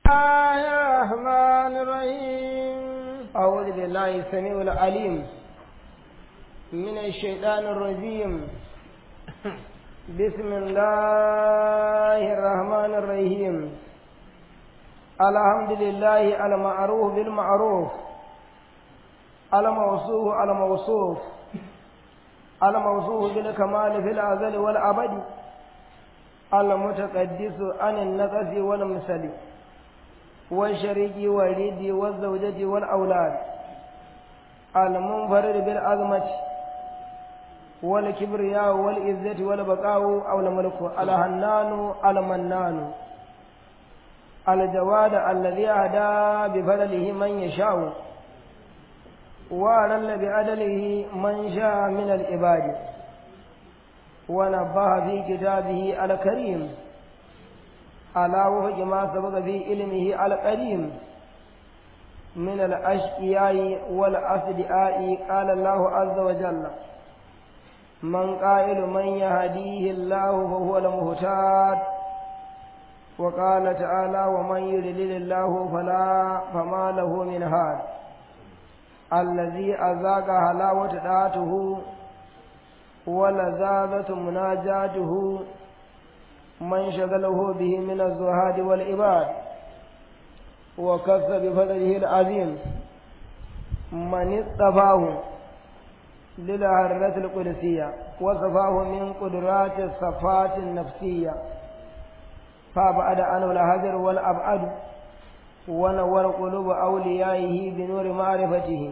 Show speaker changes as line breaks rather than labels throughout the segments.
الله الرحمن الرحيم أعوذ بالله السميع العليم من الشيطان الرجيم بسم الله الرحمن الرحيم الحمد لله المعروف بالمعروف الموصوف الموصوف الموصوف بالكمال في الأزل والأبد المتقدس عن النقص والمثل والشريك واليد والزوجة والأولاد المنفرد بالعظمة والكبرياء والعزة والبقاء أو الملك الهنان المنان الجواد الذي أهدى بفضله من يشاء وأذل بعدله من شاء من العباد ونبه في كتابه الكريم على وفق ما سبق في علمه القديم من الأشقياء والأصدقاء قال الله عز وجل من قائل من يهديه الله فهو المهتاد وقال تعالى ومن يضلل الله فلا فما له من هاد الذي أذاق حلاوة ذاته ولذاذة مناجاته من شغله به من الزهاد والعباد وكف بفضله العظيم من اصطفاه للهرة القدسية وصفاه من قدرات الصفات النفسية فأبعد عنه الهجر والأبعد ونور قلوب أوليائه بنور معرفته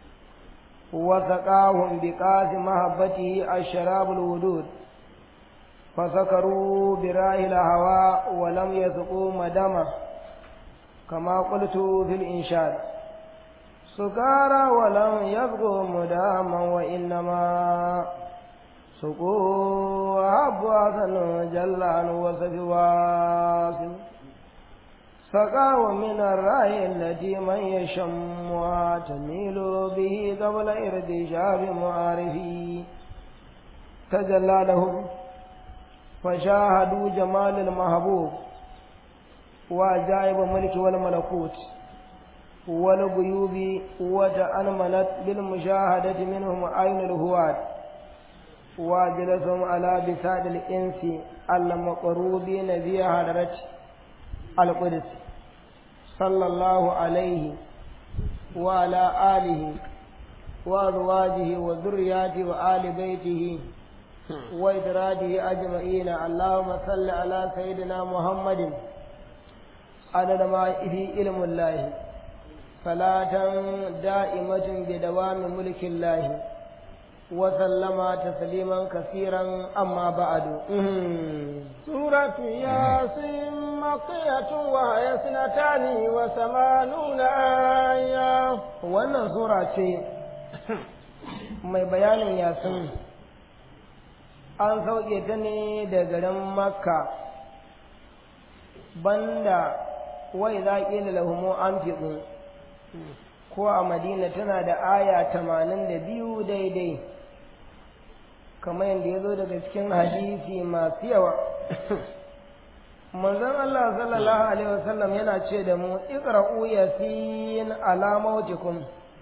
وسقاهم بقاس محبته الشراب الودود فسكروا براه الهواء ولم يسقوا مدمه كما قلت في الإنشاد سكارى ولم يسقوا مداما وإنما سقوا أحب حسن جل عن وصف واسم سقاه من الرأي التي من يشمها تميل به قبل ارتشاف معارفه تجلى لهم فشاهدوا جمال المحبوب وعجائب الملك والملكوت والغيوب وتأنملت بالمشاهدة منهم عين الهواد وجلسهم على بساد الإنس المقروبين في حضرة القدس صلى الله عليه وعلى آله وأزواجه وذرياته وآل بيته وإدراجه أجمعين اللهم صل على سيدنا محمد عدد ما في علم الله صلاة دائمة بدوام ملك الله وسلم تسليما كثيرا أما بعد
سورة ياسين مقية وهي اثنتان وثمانون آية
wannan sura ce mai bayanin yasin an sauke ta ne da garin makka banda wai za ƙila lahumu an fiɗu ko a madina tana da aya tamanin da biyu daidai kamar yadda ya zo daga cikin hadisi masu yawa manzon Allah sallallahu alaihi wasallam yana ce da mu iqra'u yasin ala mautikum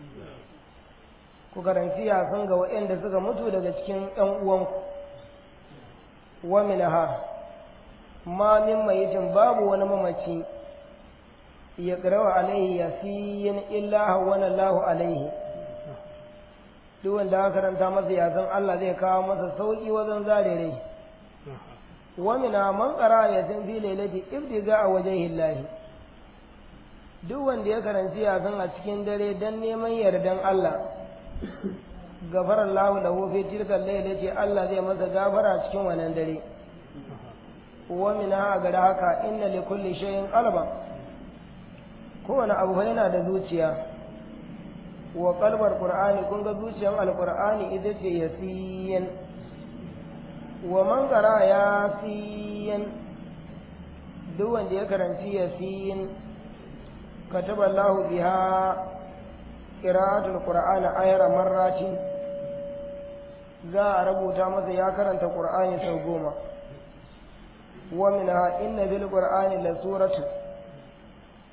ku karanci yasin ga waɗanda suka mutu daga cikin ƴan uwanku wa minha ma min mayitin babu wani mamaci ya ƙarawa alaihi yasin illa hawwana Allahu alaihi duk wanda aka karanta masa yasan Allah zai kawo masa sauki wajen zare rai wa mina man qara yasin fi lailati ibtiga a wajhi Allah duk wanda ya karanci yasan a cikin dare dan neman yardan Allah gafara Allah lahu fi tilka lailati Allah zai masa gafara cikin wannan dare wa mina ga haka inna li kulli shay'in qalban kowane abu yana da zuciya wa kalbar qur'ani kun ga zuciyar alqur'ani ita ce yasiyan wa man qara yasiyan duk wanda ya karanci yasiyan kataba Allahu biha qira'atul qur'ani ayra marratin za a rubuta masa ya karanta qur'ani sau goma wa minha inna bil qur'ani la suratu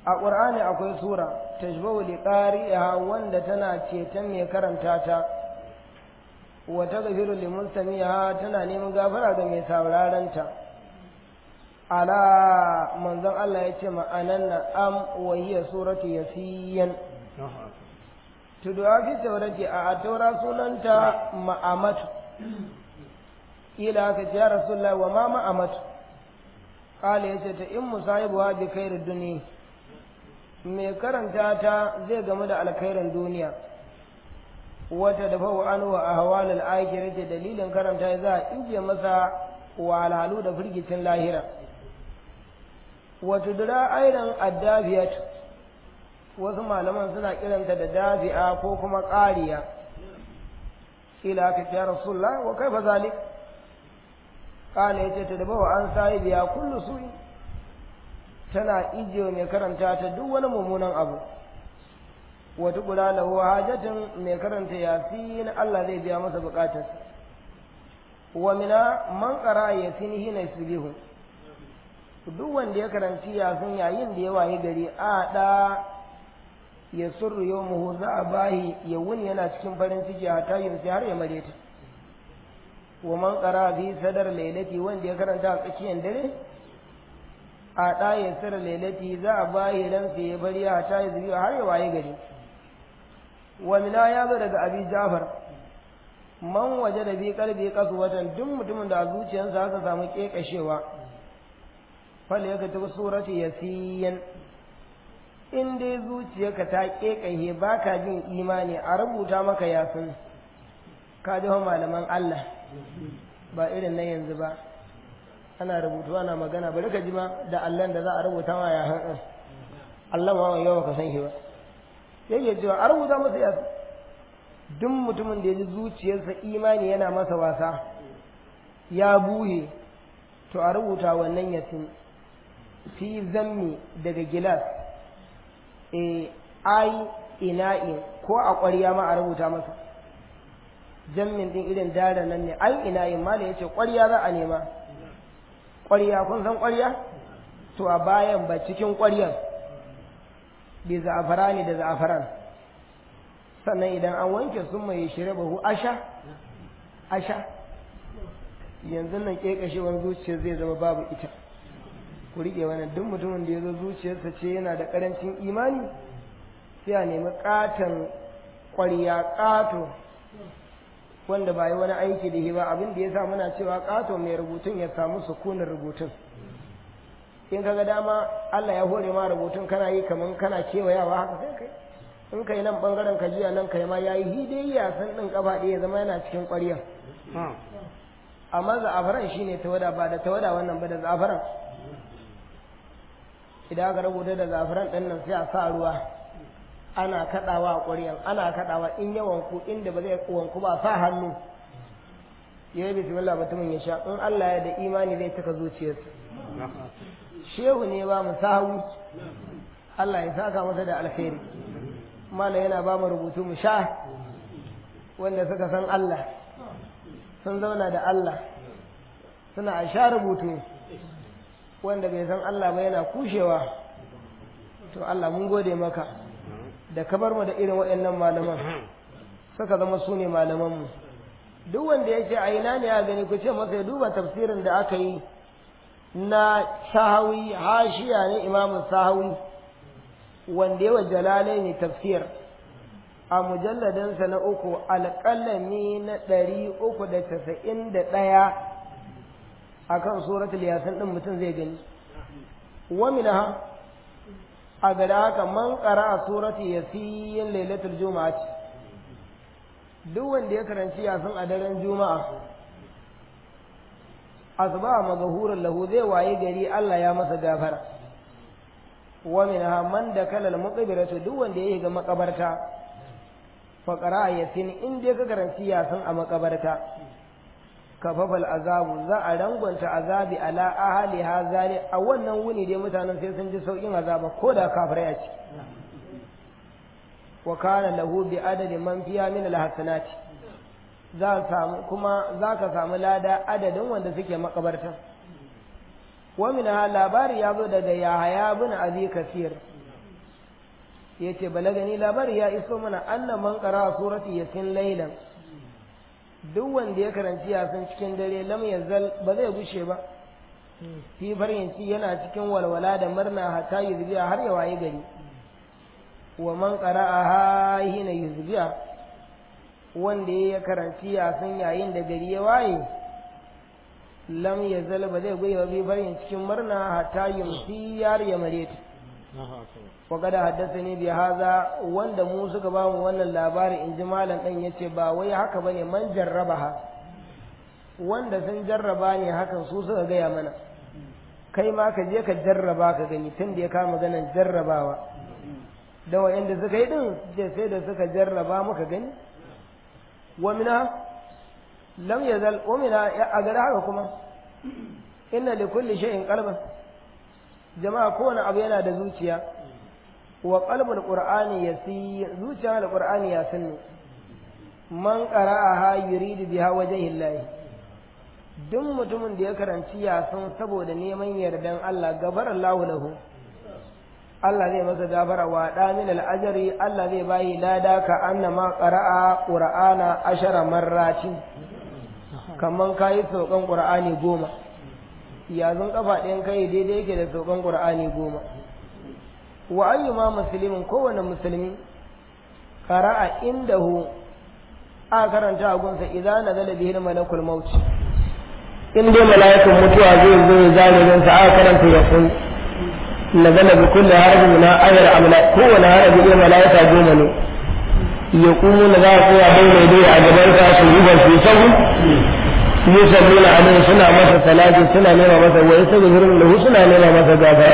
a ƙur'ani akwai sura tashbahu liqari'iha wanda tana ceton mai karanta ta wa taghfiru limustamiha tana neman gafara ga mai sauraron ta ala manzon Allah ya ce ma'anan na am wa hiya suratu yasiyan tuduwa fi taurati a taura sunanta ma'amatu ila ka ce ya rasulullah wa ma ma'amatu kala yace ta in musahibuha bi khairid dunya mai karanta ta zai gamu da alkhairin duniya wata da fa'u an wa ahwal al-akhirah dalilin karanta za a inje masa wahalhalu da firgicin lahira wata dura aidan addafiyat wasu malaman suna kiranta da dafi'a ko kuma ƙariya ila ka ya rasulullah wa kaifa zalik qala yace ta dabawa an sahibiya kullu su'i tana ijiye mai karanta ta duk wani mummunan abu wata kula lahu hajatin mai karanta yasin Allah zai biya masa bukatar wa mina man qara yasin hina yusbihu duk wanda ya karanci yasin yayin da ya waye gari a da ya surru yawmuhu za a bahi ya wuni yana cikin farin ciki a tayin sai har ya mare ta wa man qara bi sadar lailati wanda ya karanta a tsakiyar dare a ɗaya sir lailati za a bayi ran sai ya bari a ta yi zuwa har ya waye gari wa mina ya zo daga abi jafar man waje da bi kalbi kasu watan duk mutumin da a zuciyarsa aka samu kekashewa fal ya ta surati yasiyan in dai zuciyarka ta kekahe baka jin imani a rubuta maka yasin ka ji malaman Allah ba irin na yanzu ba ana rubutu ana magana bari ka ji ma da allon da za a rubuta ma ya haɗin Allah ma mai yawa ka san shi ba yake cewa a rubuta masa yasu duk mutumin da ya ji zuciyarsa imani yana masa wasa ya buhe to a rubuta wannan yasin fi zammi daga gilas e ai ina'in ko a ƙwarya ma a rubuta masa jammin din irin dara nan ne ai ina'in ma da yace ƙwarya za a nema ƙwarya kun san ƙwarya to a bayan ba cikin ƙwaryan bi za'afarani da za'afaran sannan idan an wanke sun mai shirya bahu asha asha yanzu nan ƙeƙashewar zuciya zai zama babu ita ku riƙe wannan duk mutumin da ya zo zuciyarsa ce yana da ƙarancin imani sai a nemi ƙaton ƙwarya ƙato wanda ba yi wani aiki da shi ba abin da ya sa muna cewa ƙato mai rubutun ya samu sukunin rubutun in kaga dama Allah ya hore ma rubutun kana yi kaman kana kewayawa haka sai kai in kai nan bangaren ka jiya nan kai ma yayi hidayya san din kafa ɗaya ya zama yana cikin ƙwarya amma za'afaran shine tawada ba da tawada wannan ba da za'afaran idan aka rubuta da za'afaran ɗin nan sai a sa ruwa ana kaɗawa a ƙwaryan ana kaɗawa in ya wanku inda ba zai wanku ba sa hannu ya yi bismillah mutumin ya sha in Allah ya da imani zai cika zuciyarsa shehu ne ba mu sahu Allah ya saka masa da alkhairi malam yana ba mu rubutu mu sha wanda suka san Allah sun zauna da Allah suna a sha rubutu wanda bai san Allah ba yana kushewa to Allah mun gode maka da ka bar mu da irin waɗannan malaman suka zama su ne malamanmu duk wanda ya ce a ina ne ya gani ku ce masa ya duba tafsirin da aka yi na sahawi hashiya ne imamun sahawi wanda yawa jalalai ne tafsir a mujalladansa na uku alƙalami na ɗari uku da casa'in da ɗaya a kan suratul yasin ɗin mutum zai gani wamina a gada haka man ƙara a suratul yasin lailatul juma'a ce duk wanda ya karanci yasin a daren juma'a asba magahuran lahu zai waye gari Allah ya masa gafara wa minha man da kalal muqbiratu duk wanda ya ga makabarta fa qara yasin in dai ka karanci yasin a makabarta kafafal azabu za a rangwanta azabi ala ahli hazali a wannan wuni dai mutanen sai sun ji saukin azaba ko da kafirai a ci wa kana lahu bi adadi man fiya min alhasanati za samu kuma za ka samu lada adadin wanda suke makabarta wa min ha labari ya zo daga yahaya bin abi kasir yace balagani labari ya iso mana anna man qara surati yasin laylan duk wanda ya karanci yasin cikin dare lam yazal ba zai gushe ba fi farinci yana cikin walwala da murna hatta yuzbiya har ya waye gari wa man qara'aha hina yuzbiya wanda ya karanci yasin yayin da gari ya waye lam yazal ba zai goyi bi farin cikin murna hatta yumsi yar ya mare ta wa kada haddasani bi haza wanda mu suka ba mu wannan labari in ji malam dan yace ba wai haka bane man jarrabaha wanda sun jarraba ne hakan su suka gaya mana kai ma ka je ka jarraba ka gani tun da ya kama ganin jarrabawa da wa'anda suka yi din je sai da suka jarraba muka gani wa mina lam yazal wa mina a gari haka kuma inna li kulli shay'in qalban jama'a kowane abu yana da zuciya wa qalbul qur'ani yasi zuciya da qur'ani ya sanni man qara'aha yuridu biha wajhi llahi duk mutumin da ya karanci yasin saboda neman yardan Allah gabar Allahu lahu Allah zai masa gafara wa da min al-ajri Allah zai bayi lada ka annama qara'a qur'ana ashara marratin kaman kayi saukan qur'ani goma yazun kafa ɗayan kai daidai yake da saukan qur'ani goma wa ayyuma muslimin kowane musulmi qara'a indahu a karanta a gunsa idan nazala bihi malakul maut in dai mala'ikan mutuwa zai zo ya zare don sa aka karanta ya kun nazala bi kulli harfin min ayar amla kowane harafi ɗaya mala'ika goma ne ya kuma na za su ya bai dai a gaban ka su ruba su sabu yusalluna alaihi suna masa salati suna nema masa wa yastaghfirun lahu suna nema masa gafara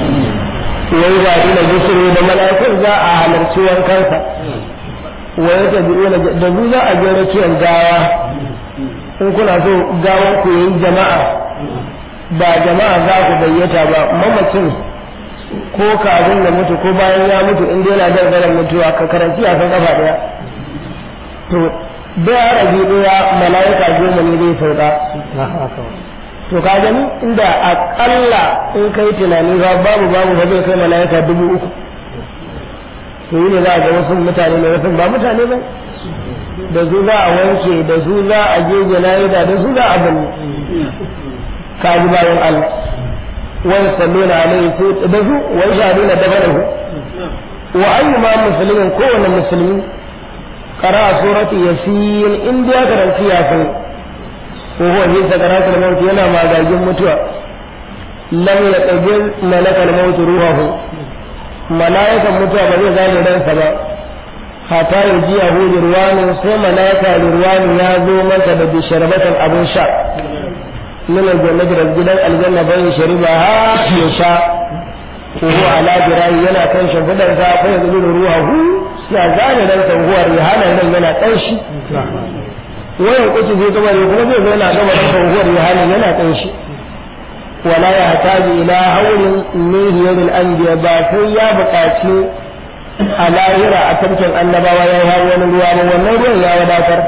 wai ba ina gisiri da mala'ikun za a halarci wankansa wa yatabi'una da zu za a je rakiyar gawa in kuna so gawan ku yayi jama'a ba jama'a za ku gayyata ba mamacin ko kafin ya mutu ko bayan ya mutu in dai yana gargaran mutuwa ka karanci a kan kafa daya to da rabi daya mala'ika goma ne zai sauka to ka gani inda akalla in kai tunani ba babu babu ba zai kai mala'ika dubu uku to yi ne za a ga wasu mutane ne wasu ba mutane ba da su za a wanke da su za a je jana'ida da su za a bani kaji bayan Allah wani salluna alaihi su da su wani shahaduna da bane wa ayyuma musulmin kowane musulmi qara surati yasin in da karanci yasin ko huwa fi sakaratul maut yana magagin mutuwa lam yaqbil malakal maut ruhahu malaikan mutuwa ba zai gane ransa ba hata ya ji yahu ruwanu sai malaika ruwanu ya zo masa da bisharbatan abin sha min aljannati da gidan aljanna bai shariba ha ya sha ko huwa ala jirayi yana kan shimfidar sa fa yanzu ruhahu ya gane ransa huwa rihana ran yana kanshi wayan kuci zai gaba ne kuma zai zo yana gaba da huwa rihana yana kanshi wala ya hataji ila hawlin min hiyaril anbiya ba sai ya buƙaci a lahira a tarkin annabawa ya yi wani ruwa ba wannan ruwan ya wadatar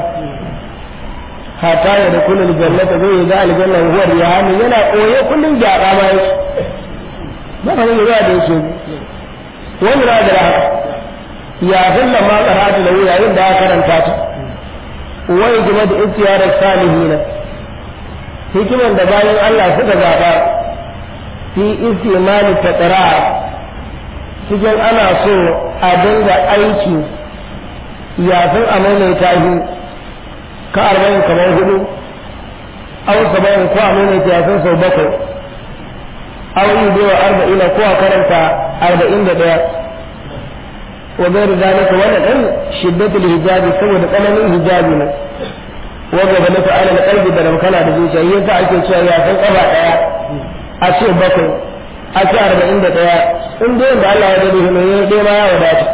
hata ya da kullum jannata zai ga aljanna huwar ya hannu yana koye kullum gyaɗa ma yake ba ka ne ruwa da yake wani na da haka ya zalla ma karatu da yayin da aka karanta ta wai game da istiyarar salihina hikiman da bayan Allah suka zaɓa fi istimali ta cikin ana so a dinga aiki yafin a maimaita shi ka arba'in kamar hudu aw saba'in ko a maimaita yafin sau bakwai aw yi bewa arba'ina ko a karanta arba'in da ɗaya wa bai da zalika wannan ɗan shiddatul hijabi saboda tsananin hijabi ne wanda ba nufa ala kalbi da ramkana da zuciya yasa ake cewa yafin ƙafa ɗaya a ce bakwai a ce arba'in da ɗaya in dai da Allah ya gani ne ya dai ma ya wadata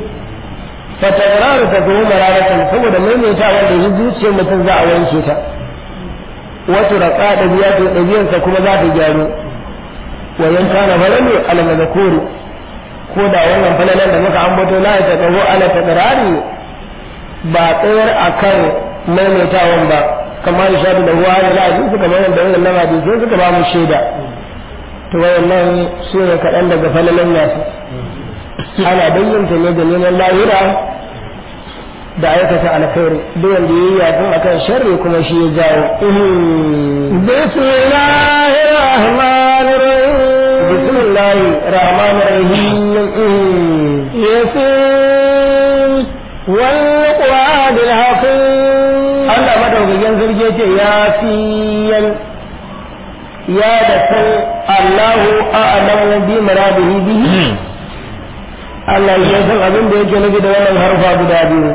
fa takraru ta kuma mararatan saboda maimaita wanda shi zuciyar mutum za a wanke ta wato raka da biya ta ɗabi'arsa kuma za ta gyaru wa yan kana falalu ala mazkuri ko da wannan falalan da muka ambato la ya taqawu ala takrari ba tsayar akan maimaitawan ba kamar shaɗu da ruwa da lafi suka bayan da wannan lamadi sai suka ba mu shaida to wayannan su ne kaɗan daga falalan yasu ana bayyanta ne da neman lahira da aikata alkhairi duk wanda yayi yafin akan sharri kuma shi ya jawo
bismillahir rahmanir rahim
bismillahir rahmanir rahim
yasin wal qur'anil hakim
Allah madaukakin sarki ce ya fiyan ya da san Allahu a'lamu bi muradihi bihi Allah ya san abin da yake nufi da wannan harfa guda biyu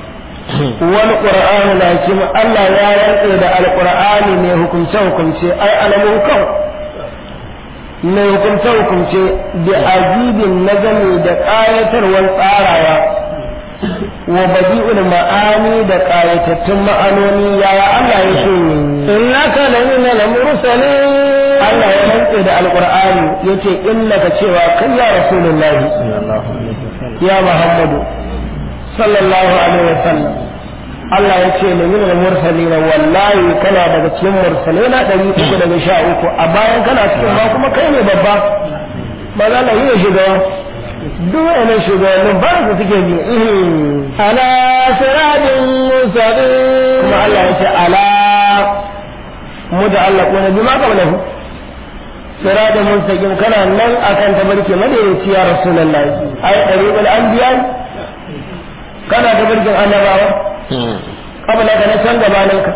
wal qur'an lakin Allah ya rantse da alqur'ani ne hukunce hukunce ai alamu kan ne hukunce hukunce da ajibin nazami da qayatarwar tsarawa wa badi'ul ma'ani da qayatattun ma'anoni yaya Allah ya ce
innaka lamina al-mursalin
Allah ya rantse da alqur'ani yace innaka cewa kai ya rasulullahi ya muhammadu sallallahu alaihi wasallam Allah ya ce ne min al-mursalin wallahi kana daga cikin mursalai na ɗari uku daga sha uku a bayan kana cikin ma kuma kai ne babba ba za na yi shugaba duk wani shugabannin ba su suke bi
ala siratin mustaqim
kuma Allah ya ce ala mu da Allah ko bi ma kabla hu siratin mustaqim kana nan akan tabarki madaidaici ya rasulullahi ai dariqul anbiya kana tabarkin annabawa kabla ka na can gabanin ka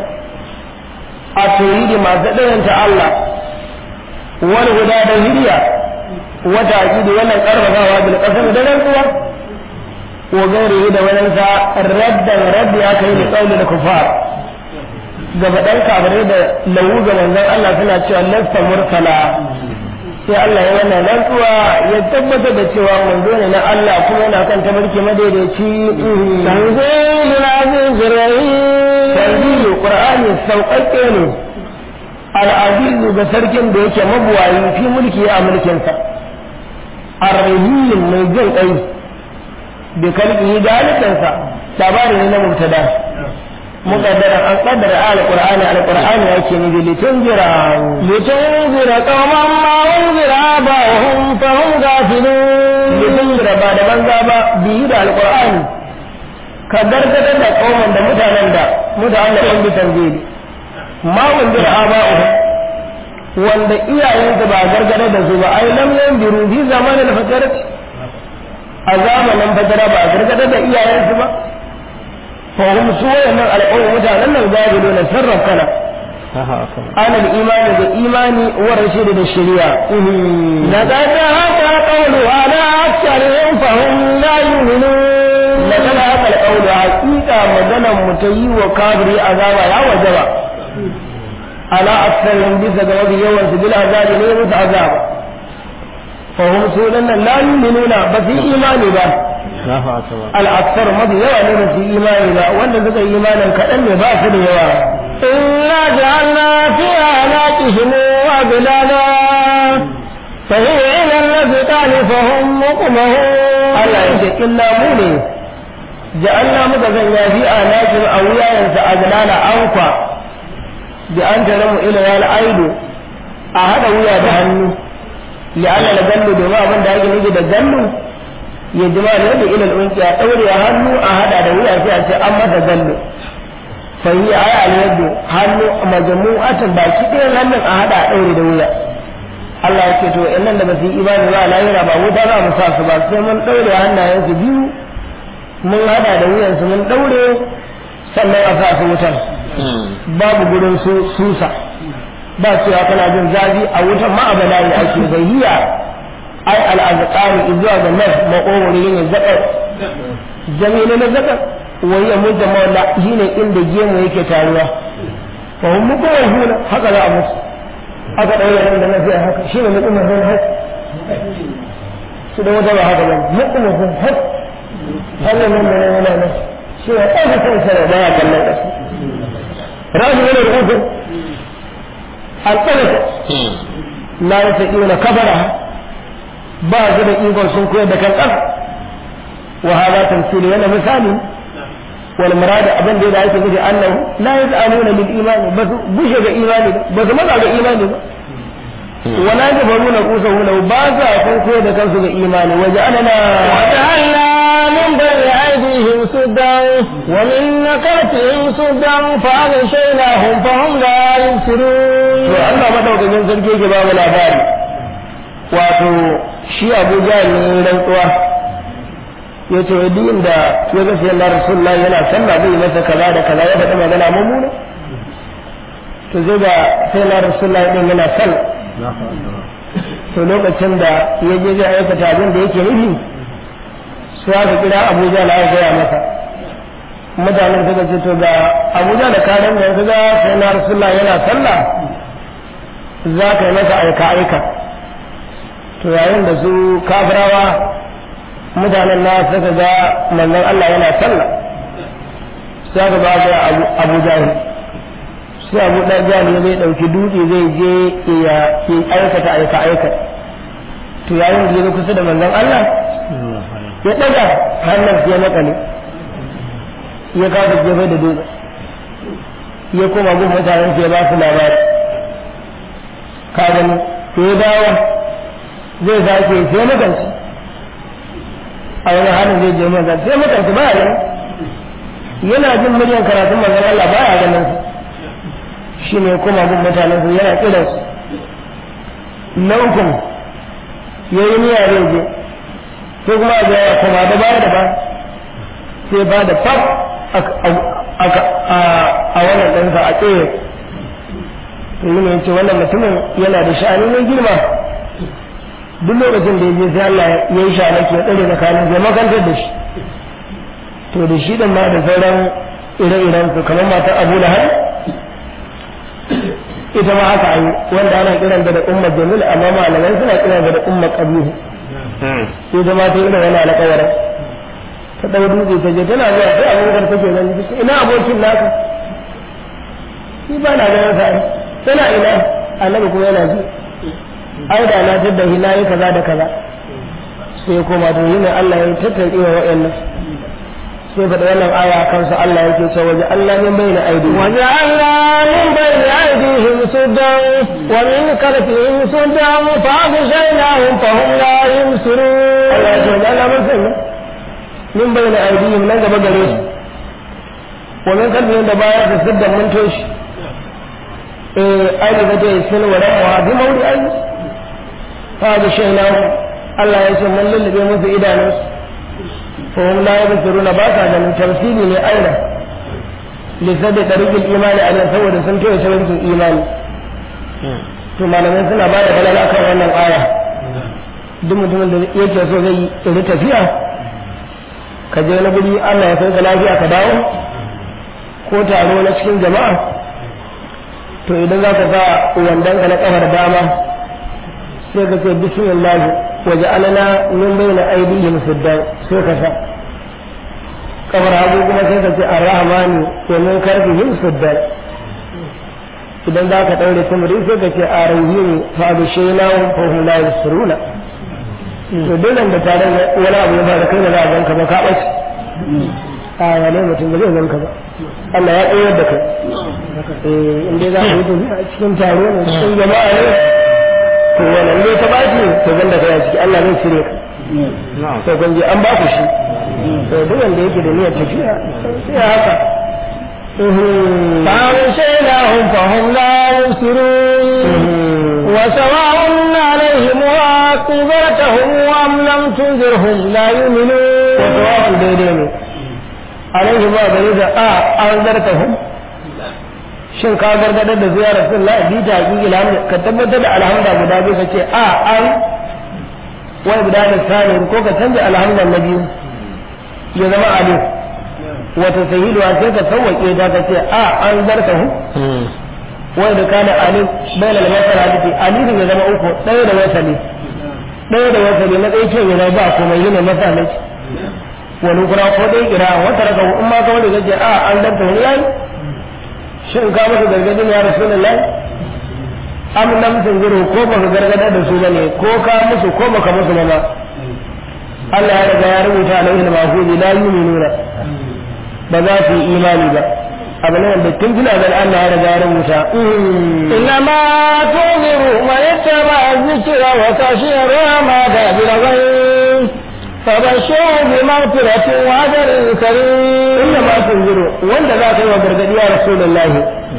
a tauhidi masu ɗayanta Allah wani guda da hiriya wata aƙidi wannan ƙarfafawa bil ƙasar da rantsuwa wa gairi da wannan sa raddan raddi aka yi da tsauli da kufar gaba ɗan kafirai da lawu ga manzon Allah suna cewa lasta murtala sai Allah ya wannan rantsuwa ya tabbatar da cewa manzo ne na Allah kuma yana kan tabarki madaidaici
tanzilul azizir rahim
tanzilu qur'ani sauƙaƙe ne al'azizu ga sarkin da yake mabuwayi fi mulki a mulkinsa arrahim mai jin kai da kalbi da halittarsa labari ne na mubtada muqaddara an qaddara al-qur'ani al-qur'ani yake ne litunzira
litunzira qauman ma unzira ba'hum fa hum ghafilun
litunzira ba da banza ba biyu da al-qur'ani ka gargadar da kauman da mutanen da mutanen da bi tanzili ma unzira aba'uhum wanda iyayensu ba gargada da su ba ai lam yanziru fi zamanin fatarati a zamanin fatara ba gargada da iyayensu ba fa hum su wayannan al'umma mutanen nan gabilu na sarrafana ana da imani da imani wa rashidi da shari'a
na kada haka qawlu ala aktharihim fa hum la yu'minun
na kada haka alqawlu haqiqa maganan mutayi wa kafiri azaba ya wajaba على أكثرهم بس جواب يوم سبيل عذاب ليه عذاب فهم سولنا لا يؤمنون بس إيمان با الأكثر ما في يوم في إيمان با وأن ذكر إيمانا كأن باس يوا
إنا جعلنا في أعناقهم أغلالا فهي إلى الأذقان فهم مقمهون
الله يقول إلا موني جعلنا متزنيا في أعناقهم أويا ينسى أغلالا أنقى bi an taramu ila ya aido a hada wuya da hannu li'anna la gallu domin abin da ake nufi da gallu ya jima da yadda ila unki a daure hannu a hada da wuya sai a ce an masa gallu fa yi aya al yaddu hannu majmu'atan baki ɗayan hannun a hada a daure da wuya Allah ya ce to nan da ba su yi imani ba lahira ba wuta za mu sa su ba sai mun daure hannayensu biyu mun hada da wuyansu mun daure sannan a sa su wutan babu gurin su susa ba cewa kana jin zafi a wutan ma abala ne ake bahiya ai al'azqani zuwa ga nan makogori ne zakar jami'in na zakar wai ya mutta mawla shine inda gemu yake taruwa fa hum mukawhuna haka za a musu aka daura nan da nafi haka shine mutum mun haka su da wata ba haka ba mutum mun haka Allah nan da nan nan shi ya ɗaga kansa da baya kallon ƙasa رجل من الأذن الطلق لا يستطيعون كبرها بعض الإيمان سنكوية دك الأرض وهذا تمثيل هنا مثال والمراد أبن دي دعيت به أنه لا يسألون للإيمان بس بشك إيمان بس مضى إيمان
wala da baru na kusa hula ba sa kun koyar da kansu ga imani waje anana
وجعلنا من بين أيديهم سدا ومن نكرتهم سدا فأغشيناهم فهم لا
to
يبصرون
Allah madaukakin sarki yake ba mu labari wato shi Abu Jahl ne rantsuwa yace wai duk inda ya ga sai Allah Rasulullahi yana sallah zai masa kaza da kaza ya faɗi magana mummuna to zai ga sai Allah Rasulullahi din yana sallah to lokacin da ya je zai aikata abin da yake nufi su aka kira Abu Jahl ya gaya masa mutanen suka ce to ga Abu Jahl da karan da ya ga sai Allah Rasulullahi yana sallah za ka yi masa aika-aika to yayin da su kafirawa mutanen na suka ga manzon Allah yana sallah sai aka ba ga abu jahil sai abu ɗan jahil ya zai ɗauki dutse zai je ya ya aikata aika-aika to yayin da ya zo kusa da manzon Allah ya ɗaga hannun ya makale ya kafa jefa da dutse ya koma gun mutanen ya ba su labari ka gani sai dawo zai sake sai makanci a wani halin zai je makanci sai makanci ba ya yana jin muryan karatun manzon Allah ba ya ganin su shi ne kuma gun mutanen su yana kiran su na ukun ya yi niyya zai je sai kuma a ya kuma da baya da ba sai ba da fab a wannan ɗansa a tsaye to yi ne ce wannan mutumin yana da sha'ani mai girma duk lokacin da ya je sai Allah ya yi sha'ani ke tsare tsakanin zai makantar da shi to da shi din ma da sauran ire-iren su kamar matar Abu Lahab ita ma haka ayi wanda ana kiran da ummar Jamil amma malamai suna kiran da ummar Qabihu ita ma ta irin wani alƙawarin ta ɗau dutse ta je tana zuwa sai abubakar take gani ina abokin naka shi ba na ganin sa tana ina annabi kuma yana ji ai da na tadda shi na yi kaza da kaza sai koma to yi ne Allah ya tattare wa wa'annan sai faɗa wannan aya kansu Allah yake cewa waje Allah min bayna aidi
وجعلنا من بين أيديهم سدا ومن خلفهم سدا فأغشيناهم فهم لا يبصرون
Allah ya ce waje Allah mun sanya min bayna aidihim nan gaba gare su wa min kalbihim da baya su siddan mun toshi eh ai da ta yi sun wa rawa bi mawdi ai fa da shainahu Allah ya ce mun lullube musu idanunsu fa hum la yabsiruna ba sa ganin tamsili ne aina lissabi tariqil imani a nan saboda sun toye tariqin imani to malamai suna ba da balala kan wannan aya duk mutumin da yake so zai yi tafiya ka je wani guri Allah ya sauka lafiya ka dawo ko taro na cikin jama'a to idan za ka sa wandon ka na kafar dama sai ka ce bismillah waje alana min bayna aydihim siddan sai ka sa kafar hagu kuma sai ka ce arrahmani wa min karfihim siddan idan za ka daure tumuri sai ka ce arahim fa bishayna fa hum la yusruna to dole da tare wani abu ya fara kai da za a ganka ba ka ɓace a wane mutum ba zai ganka ba Allah ya tsayar da kai eh in dai za a yi tafiya a cikin taro ne cikin jama'a ne to wannan ne ta ɓaci to gan da kai a ciki Allah zai cire ka to kun je an ba ku shi to duk wanda yake da niyyar tafiya sai haka
فأغشيناهم فهم لا يبصرون وسواء عليهم وأنذرتهم أم لم تنذرهم لا يؤمنون
وسواء daidai ne alaihi ba gare da a an zarta hum shin ka gargadar da zuwa rasulullah bi ta hakiki alhamdu ka tabbatar da alhamda guda biyu ka ce a an wai guda da sani ko ka canza alhamda na biyu ya zama alif wata sahiluwa sai ka sauwaƙe ta ka ce a an zarta hum wai da kana alif bayan almasar hadisi alifin ya zama uku ɗaya da wasali ɗaya da wasali na ɗaya ke yana ba komai yana masa ne wani kura ko dai kira wata raka in ma kawai da gaje a an danta wani yayi shin ka masa gargadin ya rasulullahi am lam tunziru ko baka gargadar da su bane ko ka musu ko baka musu ba ma Allah ya riga ya rubuta alaihi al-mahfuz la yu'minuna ba za su yi imani ba abu ne wanda tun tuna da Allah ya riga ya rubuta
إنما تنذر من اتبع الذكر وخشي الرحمة بالغيب فبشره بمغفرة وأجر كريم
inda ma tunziru wanda za ka yi wa gargadi ya rasulullahi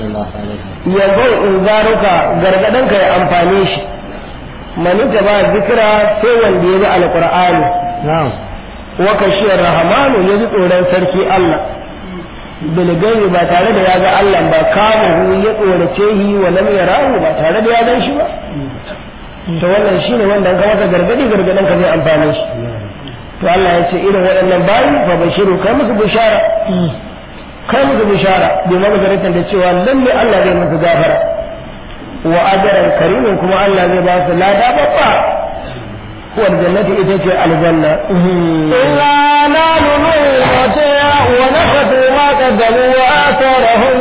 yanzu in zaruka gargadanka ya amfane shi manita ba zikira sai wanda ya bi alqur'ani
نعم
wa kashiyar rahamanu ya ji tsoron sarki Allah bilgari ba tare da ya ga Allah ba kamuhu ya tsorace yi wa lam yarahu ba tare da ya gan shi ba to wannan shine wanda an ka masa gargadi gargadan ka zai amfane shi to Allah ya ce irin waɗannan bayi fa bashiru kai musu bishara kai musu bishara bi magazaratin da cewa lalle Allah zai musu gafara wa ajran karimin kuma Allah zai ba su lada babba huwa aljannati ita ce aljanna
إلا نال الموتى ونفثوا ما قدموا وآثارهم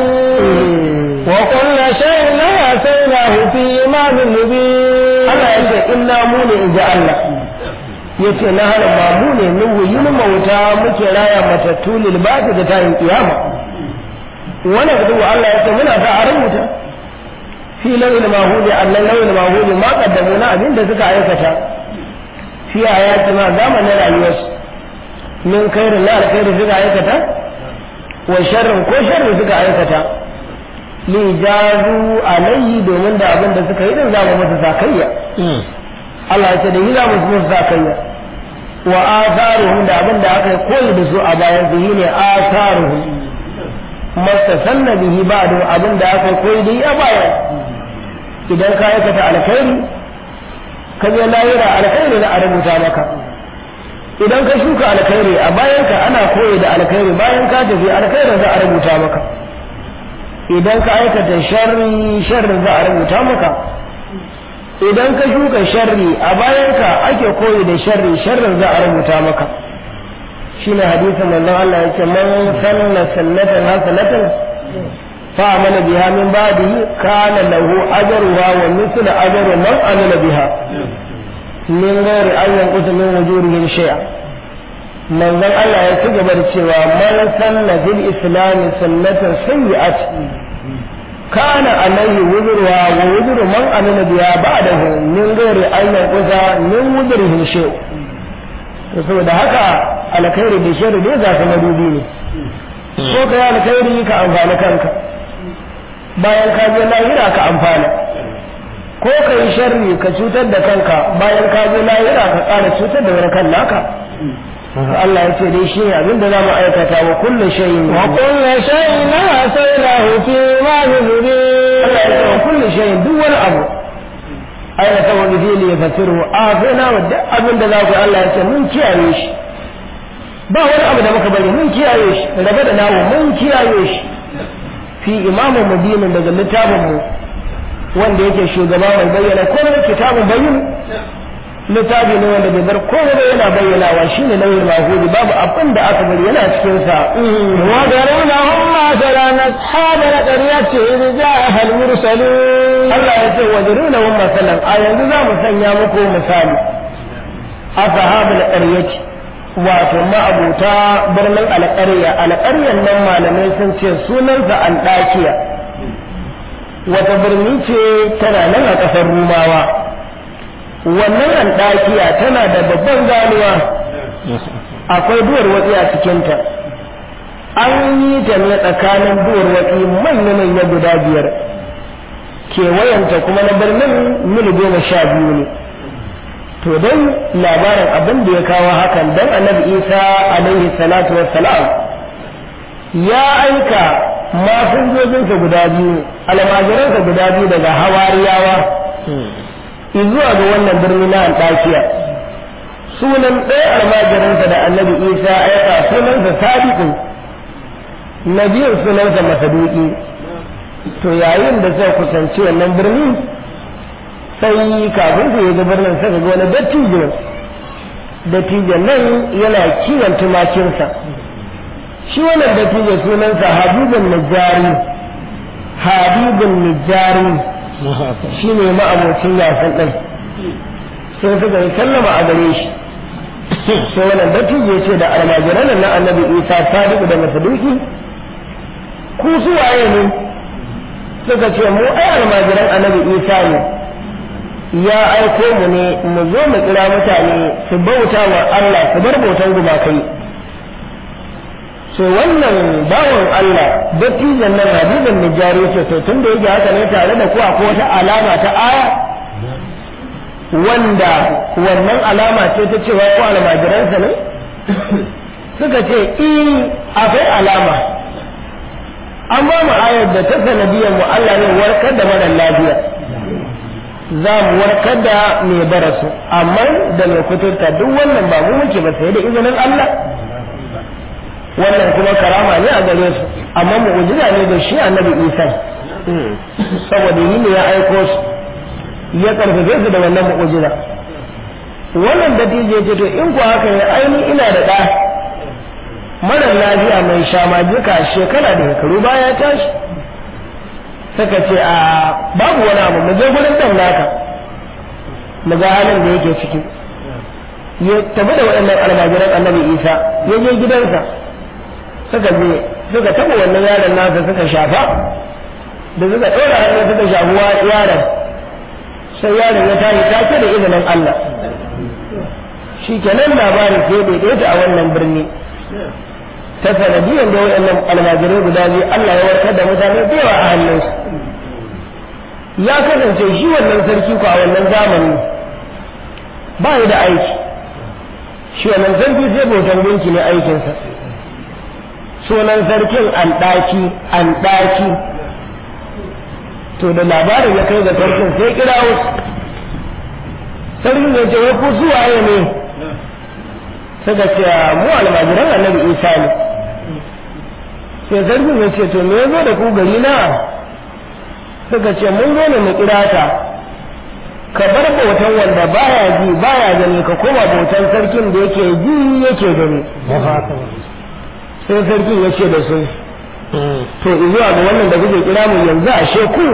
وكل شيء آتيناه في إمام مبين
Allah ya ce inna mu ne in ji Allah ya ce na hana ba mu ne min wuyin mauta muke raya matattu lil ba'd da tayin kiyama wannan da Allah ya ce muna da a rubuta fi lawil mahudi annan lawil mahudi ma qaddamu na abin da suka aikata fi ayati ma zamanin rayuwarsu min khairin la alkhairi suka aikata wa sharrin ko sharri suka aikata li jazu alayhi domin da abin da suka yi din za mu musu sakayya Allah ya ce da yi za mu musu sakayya wa atharuhum da abin da aka yi koyi da su a bayan su ne atharuhum mastasanna bihi ba'du abin da aka yi koyi da yi a bayan idan ka aikata alkhairi ka je lahira alkhairi na a rubuta maka idan ka shuka alkhairi a bayan ka ana koyi da alkhairi bayan ka tafi alkhairin za a rubuta maka idan ka aikata sharri sharrin za a rubuta maka idan ka shuka sharri a bayan ka ake koyi da sharri sharrin za a rubuta maka shine hadisin manzon Allah yake man sanna sannatan hasanatan fa amala biha min ba'dihi kana lahu ajruha wa mithlu ajri man amila biha min ghairi an yanqusa min wujurihim shay'a manzon Allah ya ci gaba da cewa man sanna bil islam sunnatan sayyi'at kana alaihi wuzurwa wa wuzuru man amila biha ba'dahu min ghairi an yanqusa min wujurihim shay'a to saboda haka alkhairi da sharri dai za su madubi ne ko ka yi alkhairi ka amfani kanka bayan ka je lahira ka amfana ko ka yi sharri ka cutar da kanka bayan ka je lahira ka ƙara cutar da wani kan naka Allah ya ce dai shi ne abin da za mu aikata wa kulle shayin wa
وكل شيء آتيناه في إمام مبين
Allah ya ce wa kulle shayin duk wani abu aina ta wani fili ya fasiru a sai na wa duk abin da za ku Allah ya ce mun kiyaye shi ba wani abu da muka bari mun kiyaye shi rabe da nawo mun kiyaye shi fi imamu mubinin daga littafin mu wanda yake shugaba mai bayyana komai kitabun bayyin littafi ne wanda bai bar komai ba yana bayyanawa shine nauyin mahudi babu abin da aka bari yana cikin sa
وضرب لهم مثلا أصحاب القرية إذ جاءها المرسلون
Allah ya ce wajiruna hum masalan a yanzu za mu sanya muku misali ashabul qaryati wato ma'abuta birnin alƙarya alƙaryan nan malamai sun ce sunansa andakiya wata birni ce tana nan a ƙasar rumawa wannan andakiya tana da babban ganuwa akwai duwar watsi a cikinta an yi ta ne tsakanin duwar watsi manya-manya guda biyar kewayenta kuma na birnin mil goma sha biyu ne to dai labarin abin da ya kawo hakan dan annabi isa alaihi salatu wassalam ya aika masinjojinsa guda biyu almajiransa guda biyu daga hawariyawa zuwa ga wannan birni na antakiya sunan ɗaya almajiransa da annabi isa aika sunansa sadiqu na biyun sunansa masaduki to yayin da suka kusanci wannan birni sai kafin su yaga birnin suka ga wani dattijo dattijo nan yana kiwon tumakinsa shi wannan dattijo sunansa habibun najari habibun najari shi ne ma'abocin yasan ɗin sai suka yi sallama a gare shi sai wannan dattijo ya ce da almajiran na annabi isa sadiq da masaduki ku su waye ne suka ce mu ai almajiran annabi isa ne ya aiko mu ne mu zo mu kira mutane su bauta wa Allah su bar bautan gumakai sai wannan bawan Allah dattijan nan hadisin nijari ce to tun da yake haka ne tare da ku akwai wata alama ta aya wanda wannan alama ce ta cewa ko almajiransa ne suka ce i akwai alama an ba mu ayar da ta sanadiyar mu Allah ne warkar da mara lafiya za mu warkar da mai barasu amma da mai kuturta duk wannan ba mu muke ba sai da izinin Allah wannan kuma karama ne a gare su amma mu'jiza ne da shi annabi Isa saboda yi ne ya aiko su ya karfafe su da wannan mu'jiza wannan dattijo ce to in ku haka ne aini ina da ɗa mara lafiya mai shamajika shekara da shekaru baya tashi suka ce a babu wani abu mu je gurin dan naka mu ga halin da yake ciki ya tafi da waɗannan almajiran annabi isa ya je gidansa suka je suka taɓa wannan yaron nasa suka shafa da suka ɗora hannu suka shafi yaron sai yaron ya tashi take da izinin Allah shi kenan labarin sai daidaita a wannan birni ta sanadiyar da waɗannan almajirai guda biyu Allah ya warkar da mutane da yawa a hannunsu ya kasance shi wannan sarki ko a wannan zamani ba ya da aiki shi wannan sarki sai bautan gunki ne aikinsa sunan sarkin an ɗaki an ɗaki to da labarin ya kai ga sarkin sai kira wasu sarkin ya ce wai ku suwaye ne suka ce mu almajiran annabi isa ne sai sarkin ya ce to me ya zo da ku gari na suka ce mun zo ne mu kira ta ka bar bautan wanda baya ji baya gani ka koma bautan sarkin da yake ji yake gani sai sarkin ya ce da su to zuwa ga wannan da kuke kira mu yanzu a sheku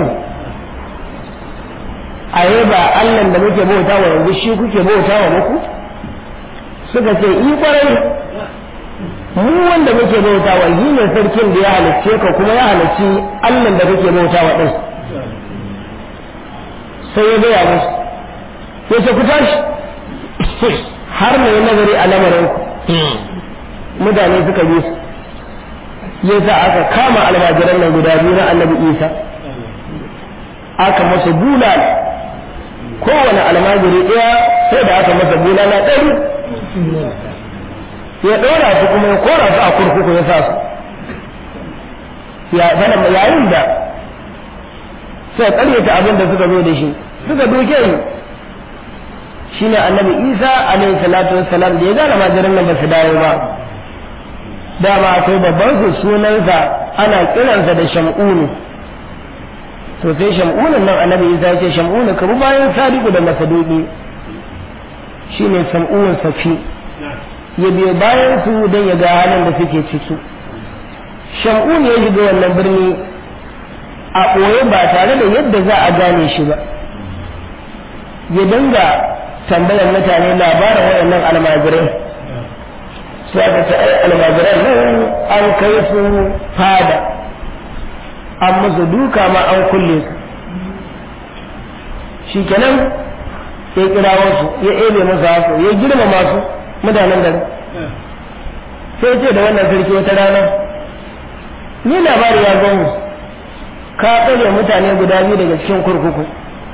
a ba Allah da muke bauta wa yanzu shi kuke bauta wa muku suka ce i kwarai mu wanda muke bauta wa yi ne sarkin da ya halicce ka kuma ya halicci Allah da kake bauta wa din sai ya gaya musu ya ce ku tashi har mai nazari a lamarin ku mutane suka bi su ya sa aka kama almajiran nan guda biyu na annabi isa aka masa bulala kowane almajiri ɗaya sai da aka masa bulala ɗari ya ɗora su kuma ya kora su a kurkuku ya sa su ya zana yayin da sai ƙaryata abin da suka zo da shi suka doke ni shine annabi isa alaihi salatu wassalam da ya gane majirin nan ba su dawo ba dama akwai babban su sunansa ana kiransa da sham'unu to sai sham'unun nan annabi isa ya ce sham'unu ka bi bayan sadiku da masaduki shine sam'unun safi ya biyo bayan su don ya ga halin da suke ciki sham'un ya shiga wannan birni a ɓoye ba tare da yadda za a gane shi ba ya dinga tambayar mutane labarin waɗannan almajirai su aka ce ai almajiran nan an kai su fada an musu duka ma an kulle su shikenan ya kira wasu ya ebe musu hasu ya girmama su mutanen gari sai ce da wannan sarki wata rana ni labari ya zo mu ka tsare mutane guda biyu daga cikin kurkuku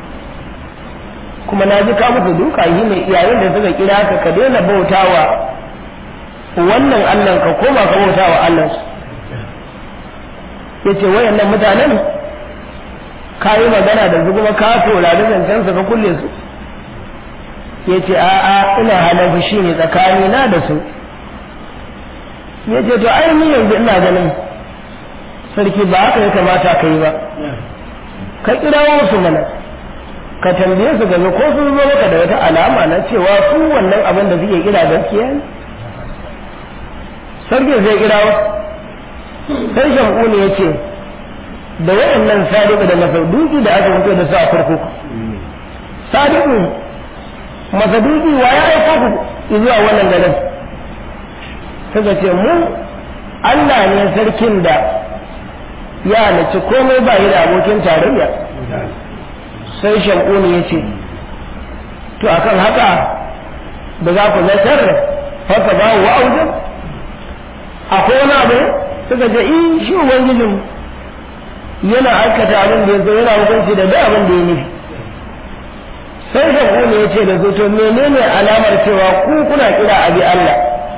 kuma na ji ka musu duka yi ne yayin da suka kira ka ka daina bautawa wannan Allah ka koma ka bautawa Allah ya ce wayannan mutanen ka yi magana da su kuma ka saurari zancen su ka kulle su ya ce a'a ina halin fushi ne tsakani na da su ya ce to ai ni yanzu ina ganin sarki ba haka ya kamata ka yi ba ka kirawo su mana ka tambaye su game ko sun zo maka da wata alama na cewa su wannan abin da suke kira gaskiya ne sarki zai kirawo sai shamuni ya ce da waɗannan sadiku da masauduki da aka fito da su a kurkuku sadiku masaduki wa ya aiko ku zuwa wannan garin suka ce mu Allah ne sarkin da ya halicci komai ba yi da abokin tarayya sai shankuni ya ce to akan haka da za ku zartar haka ba wa aujin akwai wani abu suka ce in shi ubangijin yana aikata abin da ya zo yana hukunci da duk abin da ya nufi sai shankuni ya ce da su to menene alamar cewa ku kuna kira abi Allah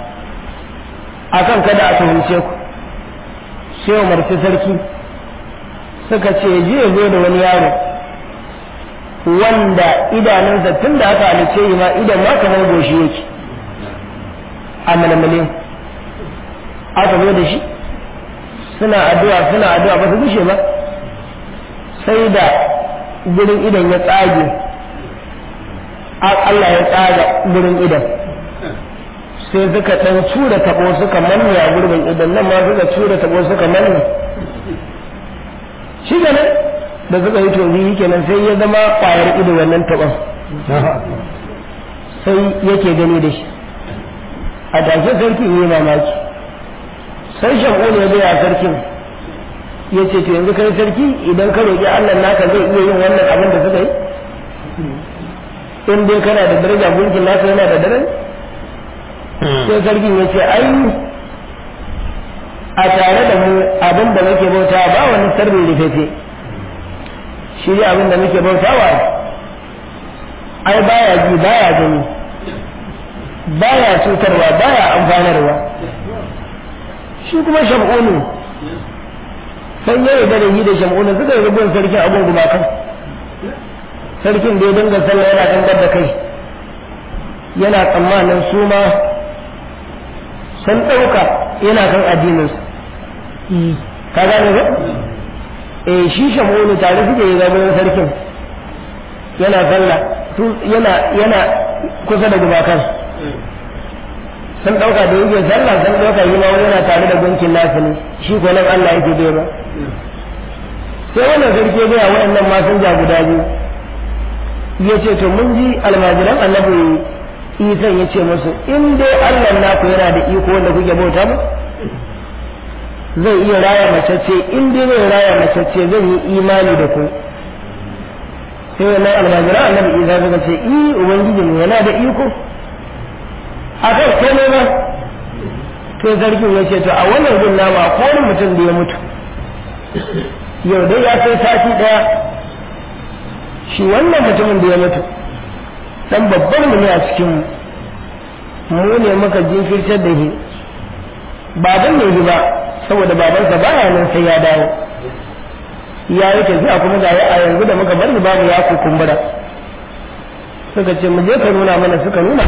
akan kada a tuhumce ku sai umarci sarki suka ce je zo da wani yaro wanda idanunsa tun da aka halice yi ma idan ma kamar goshi yake a malmalin aka zo da shi suna addu'a suna addu'a ba su gushe ba sai da gurin idan ya tsage Allah ya tsaga gurin idan sai suka ɗan cura tabo suka manne a gurbin idan nan ma suka cura tabo suka manne shi kenan da suka yi tobi kenan sai ya zama ƙwayar ido wannan taɓon sai yake gani da shi a take sarki ne mamaki sai shaƙo ne zai a sarkin ya ce to yanzu kai sarki idan ka roƙi allah naka zai iya yin wannan abin da suka yi in dai kana da daraja mulkin nasa yana da daraja sai sarkin ya ce ai a tare da mu abin da muke bauta ba wani sirrin rufefe shi ne abin da muke bautawa ai baya ji baya gani baya cutarwa baya amfanarwa shi kuma sham'unu sai ya yarda da yi da sham'unu suka yi rubun sarkin abin gumakan sarkin da ya dinga sallah yana dangar da kai yana tsammanin su ma sun ɗauka yana kan addininsu ka gane ba eh shi shamunu tare suke yi gaban sarkin yana sallah yana yana kusa da gumakan sun ɗauka da yake sallah sun ɗauka yi ma wani yana tare da gunkin nasu ne shi ko nan Allah yake bai ba sai wannan sarki ya waɗannan masinja guda biyu ya ce to mun ji almajiran annabi isan ya ce musu in dai allah naku yana da iko wanda kuke bauta ba zai iya raya macece in dai zai raya macece zan yi imani da ku sai wannan almajiran annabi isa suka ce i ubangiji mu yana da iko a kai komai ba to sarkin ya ce to a wannan gun nama ko wani mutum da ya mutu yau dai ya kai sati daya shi wannan mutumin da ya mutu dan babban mu ne a cikin mu ne muka jinkirtar da shi ba dan ne ba saboda babansa baya nan sai ya dawo ya yi tafiya kuma ga a yanzu da muka bar babu ya kukumbura suka ce mu je ka nuna mana suka nuna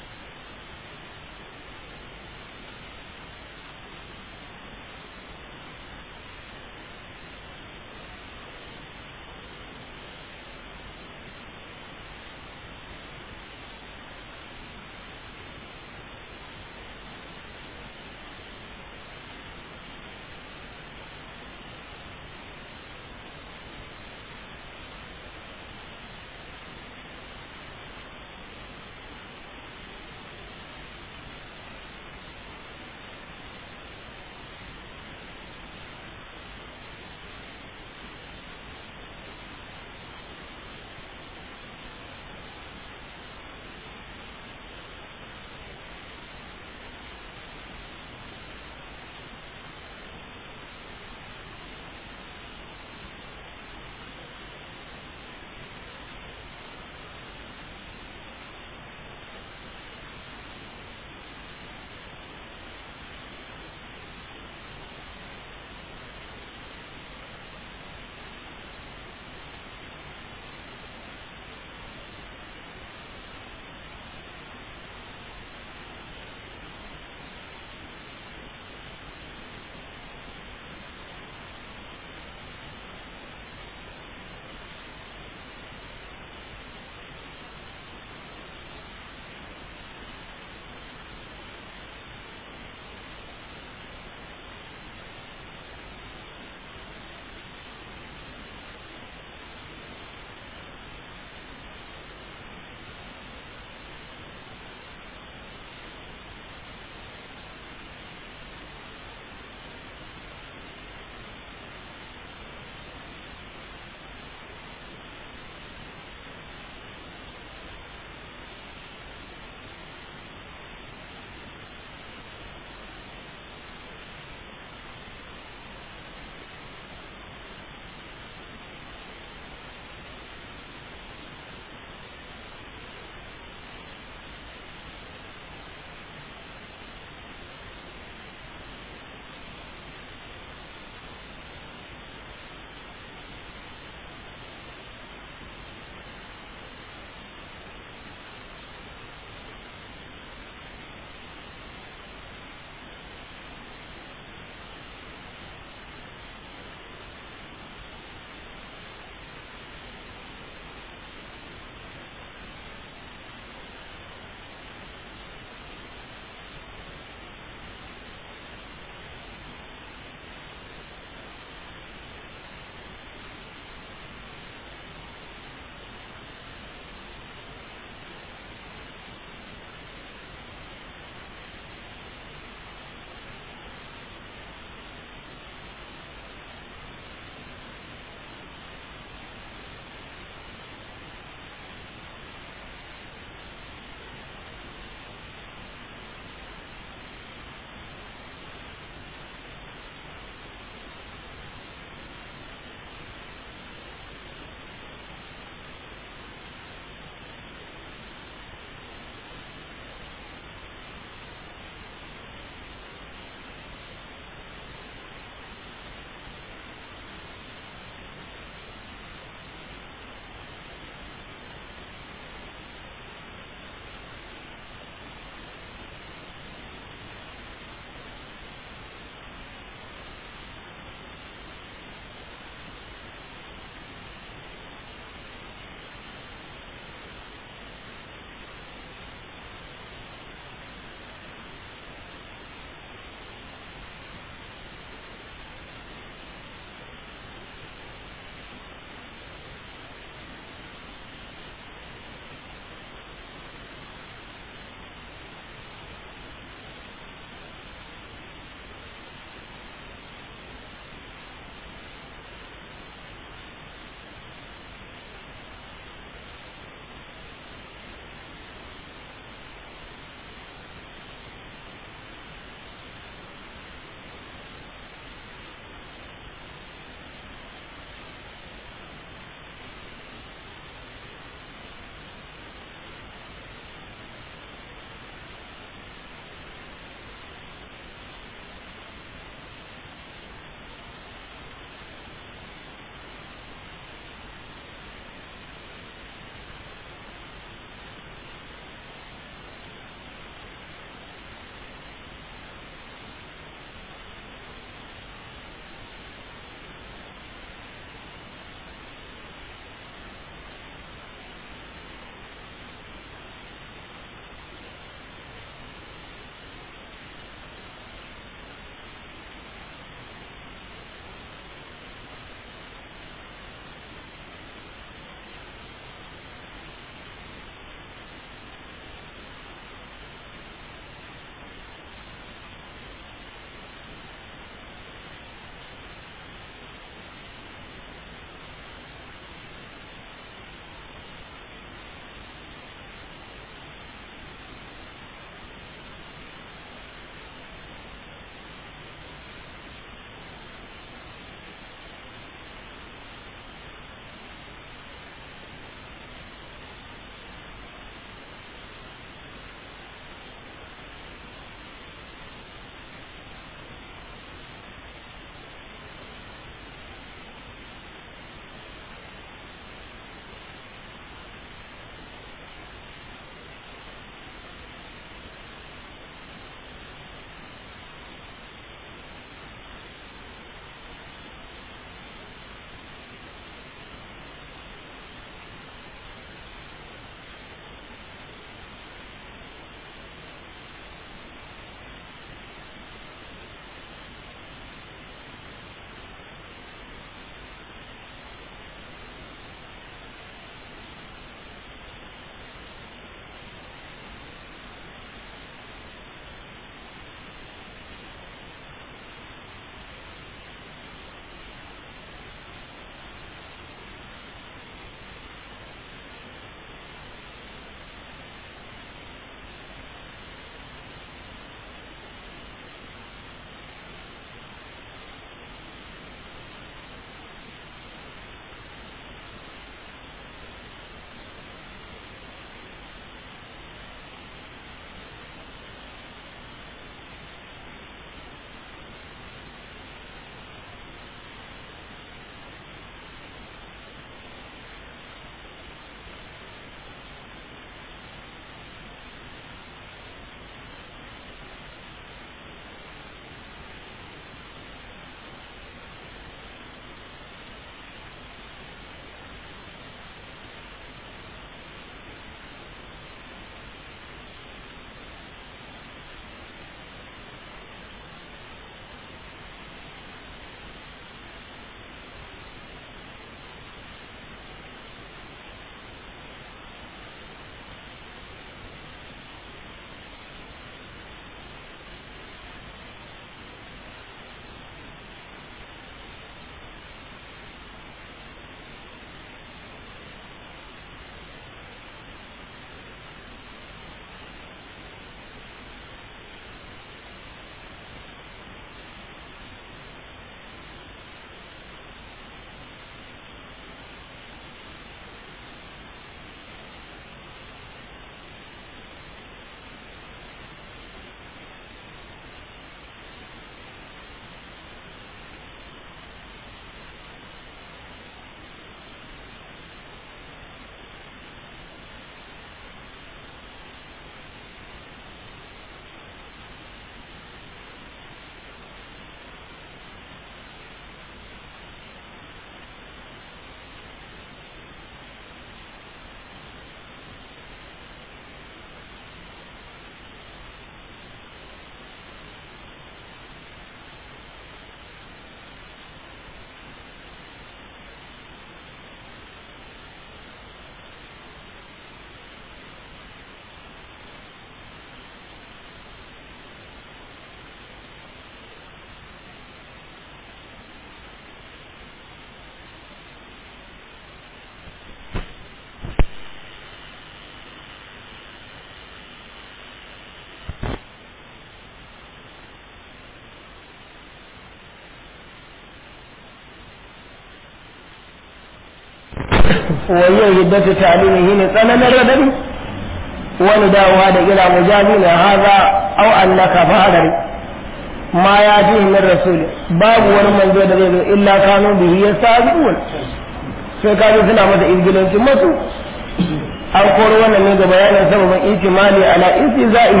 wajen hiddatu ta'limihi ne tsananin radadi wani dawowa da ila mujazi na haza au annaka fa'adari ma ya fi min rasul babu wani manzo da zai zo illa kanu bihi yastazi'un sai ka ji suna masa izgilancin masu an koro wannan ne ga bayanin sababin ihtimali ala istizaihi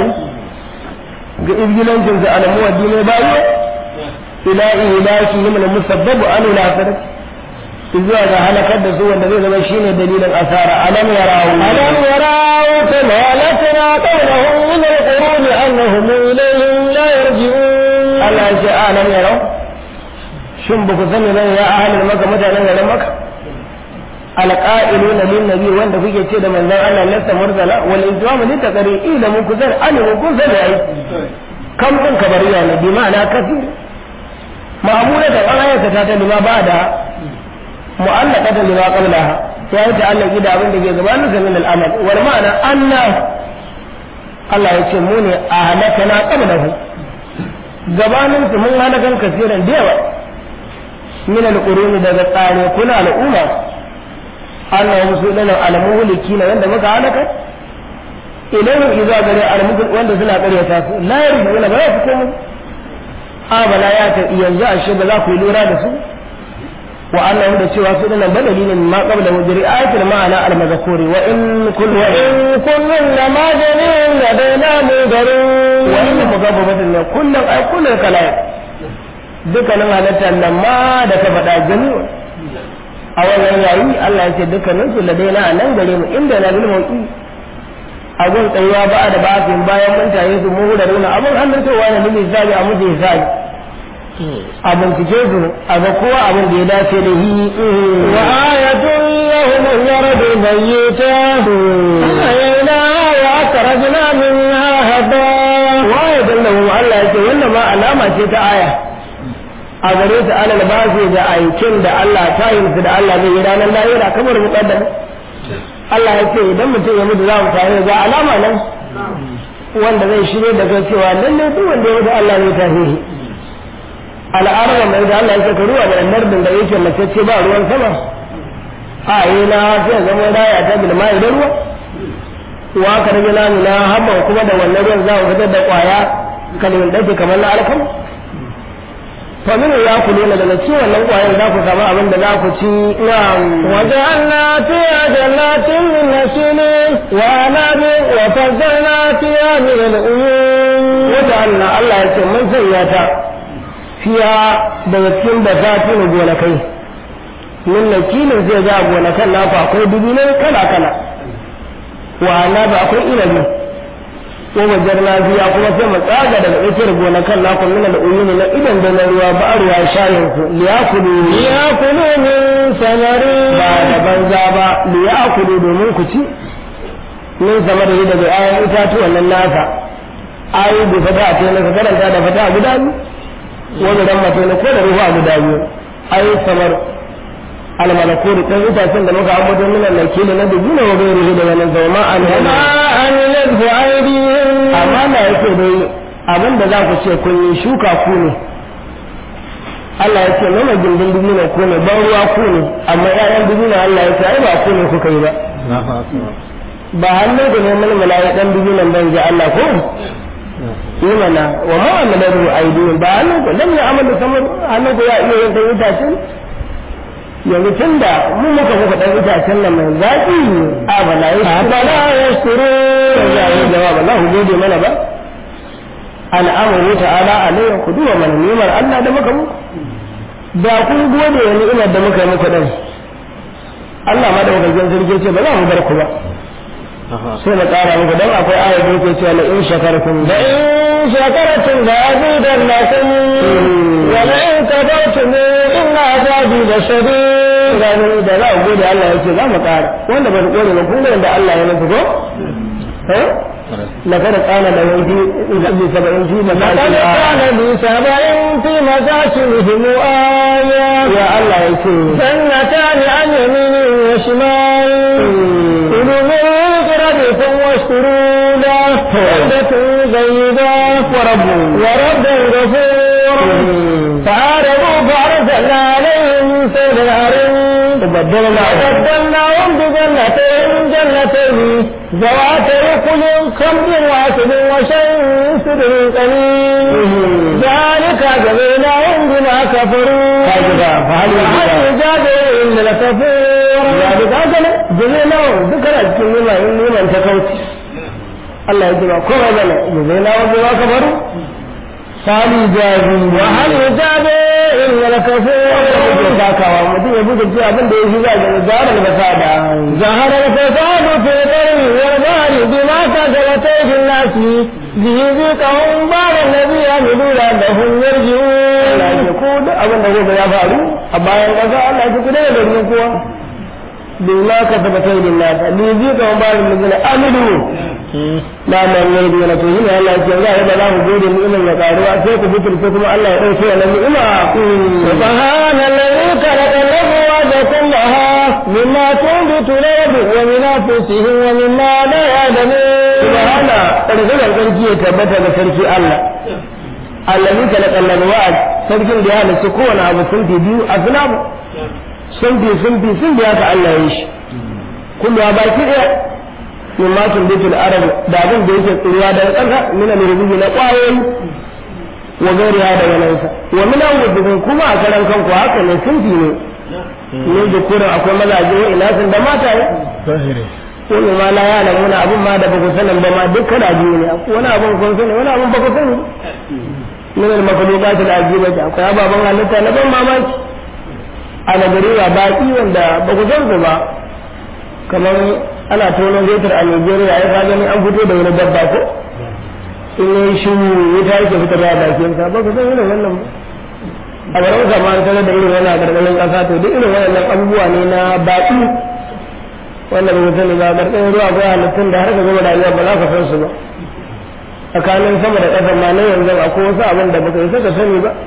ga izgilancin su ala muwaddi ne bayo ila ilaki min musabbabu an ila zuwa ga halakar da su wanda zai zama shine dalilin asara alam yarawu
ألم يروا كما أهلكنا قبلهم من القرون أنهم إليهم لا يرجعون
Allah ya ce alam yarau shin ba ku sani bane ya ahalin maka mutanen garin maka alqa'iluna lin nabi wanda kuke ce da manzon Allah lasta mursala wal izwamu li taqri ila mun kuzar alimu kun sani ai kam din kabariya ne bi ma'ana kafir ma'amula da an ayata ta lima ba da mu'allaka da lima qablaha ya yi ta'allaki da abin da ke gabanin sa min al'amal wal ma'ana anna Allah ya ce mu ne a halakana qablahu gabanin su mun halakan kasiran da yawa min al-quruni daga tsare kuna al'umma Allah musu dana al-muhliki na wanda muka halaka idan idza gare al wanda suna ƙaryata su la yarjuna ba za su komo a bala ya ta yanzu ashe ba za ku yi lura da su wa annahu da cewa su dana badali ne ma qabla wajri ayatul ma'ana al-mazkuri wa in kullu wa in
كل لما جميع لدينا مدرون
wa in mugabbatin ne kullum ai kullum kala dukkanin halittar nan ma da ta faɗa jami'u a wannan yayi Allah ya ce dukkanin su ladaina a nan gare mu inda na bil mauki a gun tsayuwa ba da bafin bayan mun taye su mu da runa abin hannun towa ne lili zabi a mutu hisabi a bincike su a ga kowa abin da ya dace da yi
وآية لهم الأرض ميتا أحييناها وأخرجنا منها هباء
waye dallahu Allah ya ce wannan ma alama ce ta aya a gare su alal basi da aikin da Allah ta yi su da Allah zai yi ranar lahira kamar muqaddam Allah ya ce idan mutum ya mutu za mu tare ga alama nan wanda zai shirye da kai cewa lalle duk wanda ya mutu Allah zai tafi shi al'araba mai da Allah ya ce ka ruwa da nardin da yake mace ce ba ruwan sama a yi na sai zama raya ta bilma idan ruwa wa ka rage namu na haɓa kuma da wannan ruwan za mu fitar da ƙwaya kalmin ɗauke kamar na alkam to min ya ku nuna daga cikin wannan ƙwayan za ku samu abin da za ku ci na
وجعلنا فيها جنات من نخيل وأعناب وفجرنا فيها من العيون
wata Allah Allah ya ce mun sanya ta fiya daga cikin da za ta gonakai min nakilin zai ga gonakan naku akwai dubi kala kala wa na ba akwai inabi ko wajen lafiya kuma sai mu tsaga daga tsakiyar gonakan naku min al'uyuni na idan da na ruwa ba ruwa shayin ku liyakulu
ليأكلوا من ثمره
ba da banza ba liyakulu domin ku ci min sama da daga ayan itatuwan nan nasa ayi bi fata a tsaye ka karanta da fata a guda biyu wani dan mace ne ko da ruhu a guda biyu ayi samar almalakuri ɗan itacen da muka ambato min al-nakili na dubuna wa gairihi da wannan zama an
وما عملته أيديهم
amma na yake dai abin da za ku ce kun yi shuka ku ne Allah ya ce nuna gindin dubina ku ne ban ruwa ku ne amma ƴaƴan dubina Allah ya ce ai ba ku ne kuka yi ba ba hannun ku ne mulmula ya dan dubinan ban ji Allah ko yi mana wa ma amalahu aidihim ba hannun ku lam ya'malu samar hannun ku ya iya yin dan itacen yanzu tunda mun muka muka dan itacen nan mai zaki a bala ya
أفلا يشكرون
ya yi jawab Allah gode mana ba al'amuru ta'ala alayhi ku duba mana ni'imar Allah da muka muku da kun gode wa ni'imar da muka yi muku dan Allah ma da wajen sarki ce ba za mu bar ku ba sai na ƙara muku dan akwai ayat da yake cewa la in shakartum da
لئن شكرتم لأزيدنكم ولئن كفرتم إن عذابي لشديد
gani da za ku gode Allah yake za mu ƙara wanda ba su gode ba kun ga yadda Allah ya muku ko eh لقد قال له في سبعين في
لقد
مساجد
كان لسبع في مساكنهم آية
يا الله يسوع
جنتان عن يمين وشمال كلوا من رزق ربكم واشكروا له بلدة طيبة
ورب
ورب غفور فعارضوا فأرسلنا عليهم سيل العرم
baddalna
وبدلناهم بجنتين جنتين ذواتي كل خمر واسد وشيء سدر قليل ذلك جزيناهم بما كفروا
كذبا فهل
وهل
يجزى
يجازي إلا الكفور
ذلك هذا جزيناهم ذكر cikin nima in niman ta kauce Allah ya ce ba kowa bane jazainahu bima kafaru sali jazi
وهل يجازي إلا
yake
الكفور
sakawa mutum ya buga ce abin da ya shi za ga zarar masada
ظهر الفساد في البر والبحر بما كسبت أيدي الناس ليذيقهم بعض الذي عملوا لعلهم
Allah
يرجعون
ya ko duk abin da gobe ya faru a bayan ƙasa Allah ya ku daga garin kowa bima ka tabbata da nasa li ji ka ba da mizina amilu la man ne da to yin Allah ya ce za a ba za mu gode mu ilimin ya karuwa sai ku fitur sai kuma Allah ya dauke wannan ni'ima
سبحان الذي خلق الأزواج كلها مما تنبت الأرض ومن أنفسهم ومما لا يعلمون
subhana ƙarfin sarki ya tabbata ga sarki Allah allazi khalaqa al-azwaj sarkin da ya halitta kowane abu sun fi biyu asnabu sun fi sun fi sun biya ka Allah ya yi shi kullu ya baki ɗaya min ma tun bitul arab da abin da yake tsiruwa daga ƙasa min al-rubi na ƙwayoyi wa gairi ya daga nan sa wa min al kuma a karan kanku haka ne sun fi ne ne da kurin akwai mazaje wa inasin da mata wani ma la ya lamuna abun ma da baku sanin ba ma duk kana biyu ne wani abun kun sani wani abun baku sani min al makhluqat al ajibati akwai ababan halitta na ban mamaki a nagariwa baki wanda baku san su ba kamar ana tono fetur a Nigeria ya ka gani an fito da wani dabba ko in yi shi wuta yake fitar da bakin sa baku san irin wannan ba a garin kamar tare da irin wannan gargalin kasa to duk irin wannan abubuwa ne na baki wanda ba sani ba karkashin ruwa akwai halittun da har ka gama rayuwa ba za ka san su ba tsakanin sama da ƙasa ma na yanzu akwai wasu abin da baka isa ka sani ba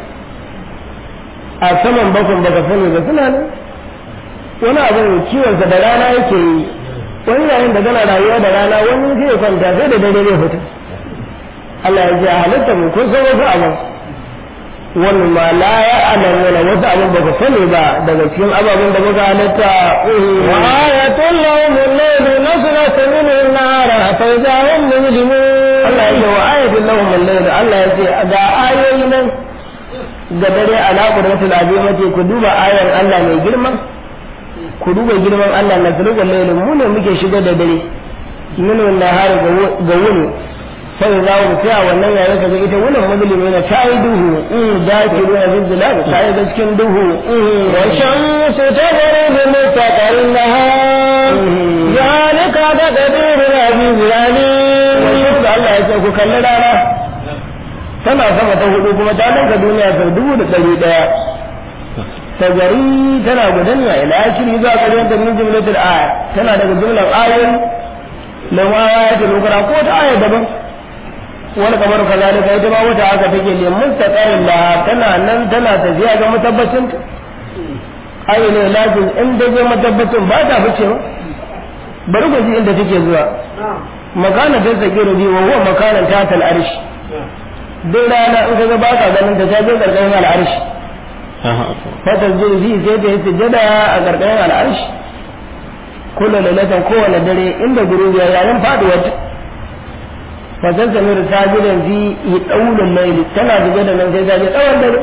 a saman bakon baka sani ba suna nan wani abin kiwonsa da rana yake yi wani yayin da gana rayuwa da rana wani zai kwanta sai da dare zai fita Allah ya ce a halitta mu kun san wasu abin wani ma la ya alamu na wasu abin baka sani ba daga cikin ababen da muka halitta
وآية لهم الليل نسلك منه النار فإذا هم مجرمون
Allah ya ce wa ayatul lahum al-layl Allah ya ce ga ayoyi nan ga dare ala qudratul azimati ku duba ayar Allah mai girma ku duba girman Allah na zulul layl mu ne muke shiga da dare minu nahari ga wuni sai za mu tsaya wannan yayin kaga ita wannan mazlimi ne ta yi duhu in da ke ruwa zilzala ta yi da cikin duhu
والشمس تغرب مستقر لها ذلك تقدير العزيز العليم
wasu da Allah ya ce ku kalli rana tana sama ta hudu kuma ta ninka duniya sau dubu da ɗari ɗaya ta gari tana gudanya ila akiri zuwa ƙarshen ta min jumlatul aya tana daga jumlar ayoyi da ma ya ta lokara ko ta aya daban wani kamar kazalika ita ma wata haka take ne mustaqarin la tana nan tana tafiya ga matabbacin ta ayi ne lazim in da je matabbacin ba ta fice ba bari ku ji inda take zuwa makana ta sakiru bi wa huwa makanan ta tal arshi duk rana in kaga ba ka ganin ta ta je karkashin al'arshi fa tasjudu fi sai ta yi sujada a karkashin al'arshi kullu lalatan kowane dare inda gurubiya yayin faduwar ta fa tasmiru sajidan fi yaqulul layl tana zuga da nan sai ta je tsawon dare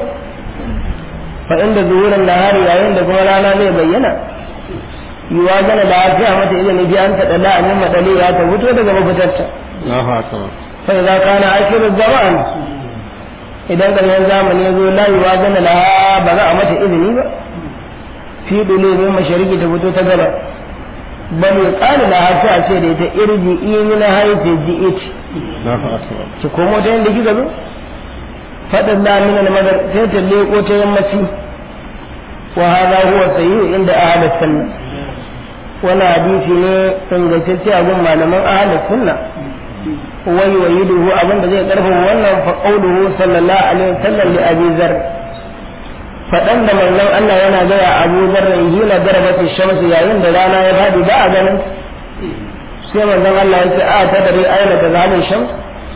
fa inda zuhuran nahari yayin da kuma rana zai bayyana yiwa gana da lafiya mata ilimi bi an taɗa da amin matsali ya ta fito daga mafitarta sai za ka na akirin zaman idan ƙarshen zamani ya zo la yiwa gana da ba za a mata izini ba fi dole min mashariki ta fito ta gaba bal ya ƙani da har sai a ce da ita irji ini na haife ji it ki komo ta yadda kika zo faɗin na min al-madar sai ta leƙo ta yammaci wa hada huwa sayyi inda ahlus sunna wani hadisi ne ingantacce a gun malaman ahlus sunna wai wa yiduhu abinda zai karfafa wannan fa qauluhu sallallahu alaihi wasallam li abi zar fadan da manzon Allah yana gaya Abu Dharr hina darbati shamsu yayin da rana ya fadi ba a ganin sai manzon Allah ya ce a ta dare aina ta zalin shams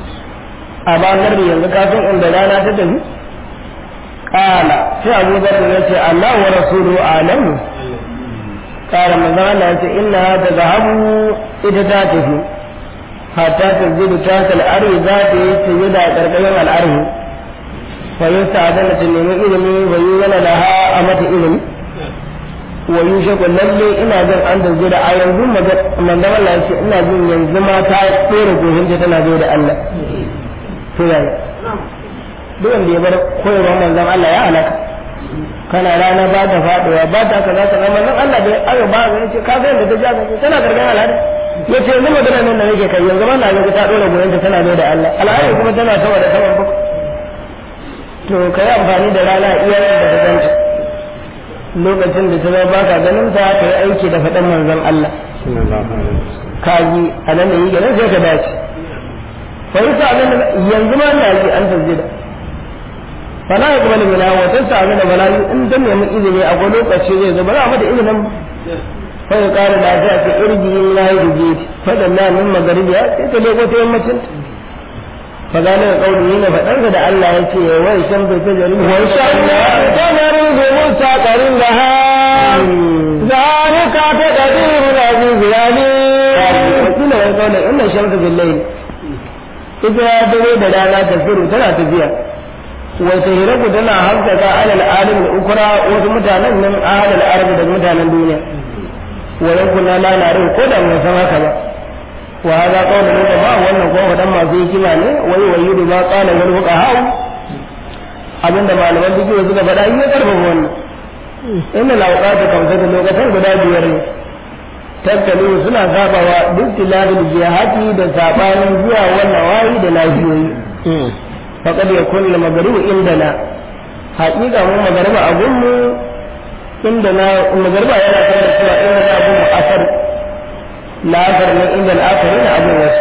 a ba garbi yanzu ka san inda rana ta tafi kala sai Abu Dharr ya ce Allah wa rasuluhu alamu ƙara manzon Allah ya ce inna ta zahabu ita ta tafi hatta ta zidu ta al'arhi za ta yi sujada a ƙarƙashin al'arhi fa yi sa'adana ta nemi ilimi wa yi yana da ha a mata ilimi wa yi shaku lalle ina jin an da zai da a yanzu manzon Allah ya ce ina jin yanzu ma ta tsere gohinta tana zai da Allah to yaya duk wanda ya bar koyarwar manzon Allah ya halaka kana rana ba ta faduwa ba ta kaza kaza manzon Allah da aka ba ga yace ka ga yadda ta ja ka tana gargan al'ada yace yanzu magana nan da nake kai yanzu ba na ga ta dora goyon ta tana da Allah al'ada kuma tana sama da saman bako to kai amfani da rana iya da ta ganta lokacin da ta zama ba ka ganin ta ka yi aiki da faɗan manzon Allah ka yi a nan da yi ganin sai ka dace fa yasa yanzu ma na yi an tasjida fala ya kuma limina watan sa abin da bala in dan nemi izini a wani lokaci zai zo ba za a mata izinin fa ya kara da ta ce irji la ya ruje fa da na min magaribi ya sai ta leko ta yammacin fa gane da kauli ne faɗar da Allah ya ce wai shan bai ta jari wa shan
ta jari bi mustaqarin laha zalika taqdiru al-aziz al-alim
wakila wani kauli inna shamsu bil layl ita ya dawo da rana ta firu tana tafiya wata hiraku tana haskaka alal alim da ukura wasu mutanen nan alal arabi da mutanen duniya wayan kuna lalarin ko da mun san haka ba wa hada qawlu ne ba wannan ko wadan masu hikima ne wai wai da ba qala wal fuqaha abinda malaman duk suka faɗa in ya karfafa wannan inna lawqatu kamsatu lokacin guda biyar ne tattalu suna sabawa duk tilabil jihati da sabanin zuwa wannan wayi da lafiyoyi فقد يكون المغرب عندنا حقيقة مو مغرب أقول عندنا المغرب أنا كان سوى عندنا أقول أثر لا أثر من عند الآخرين أقول وس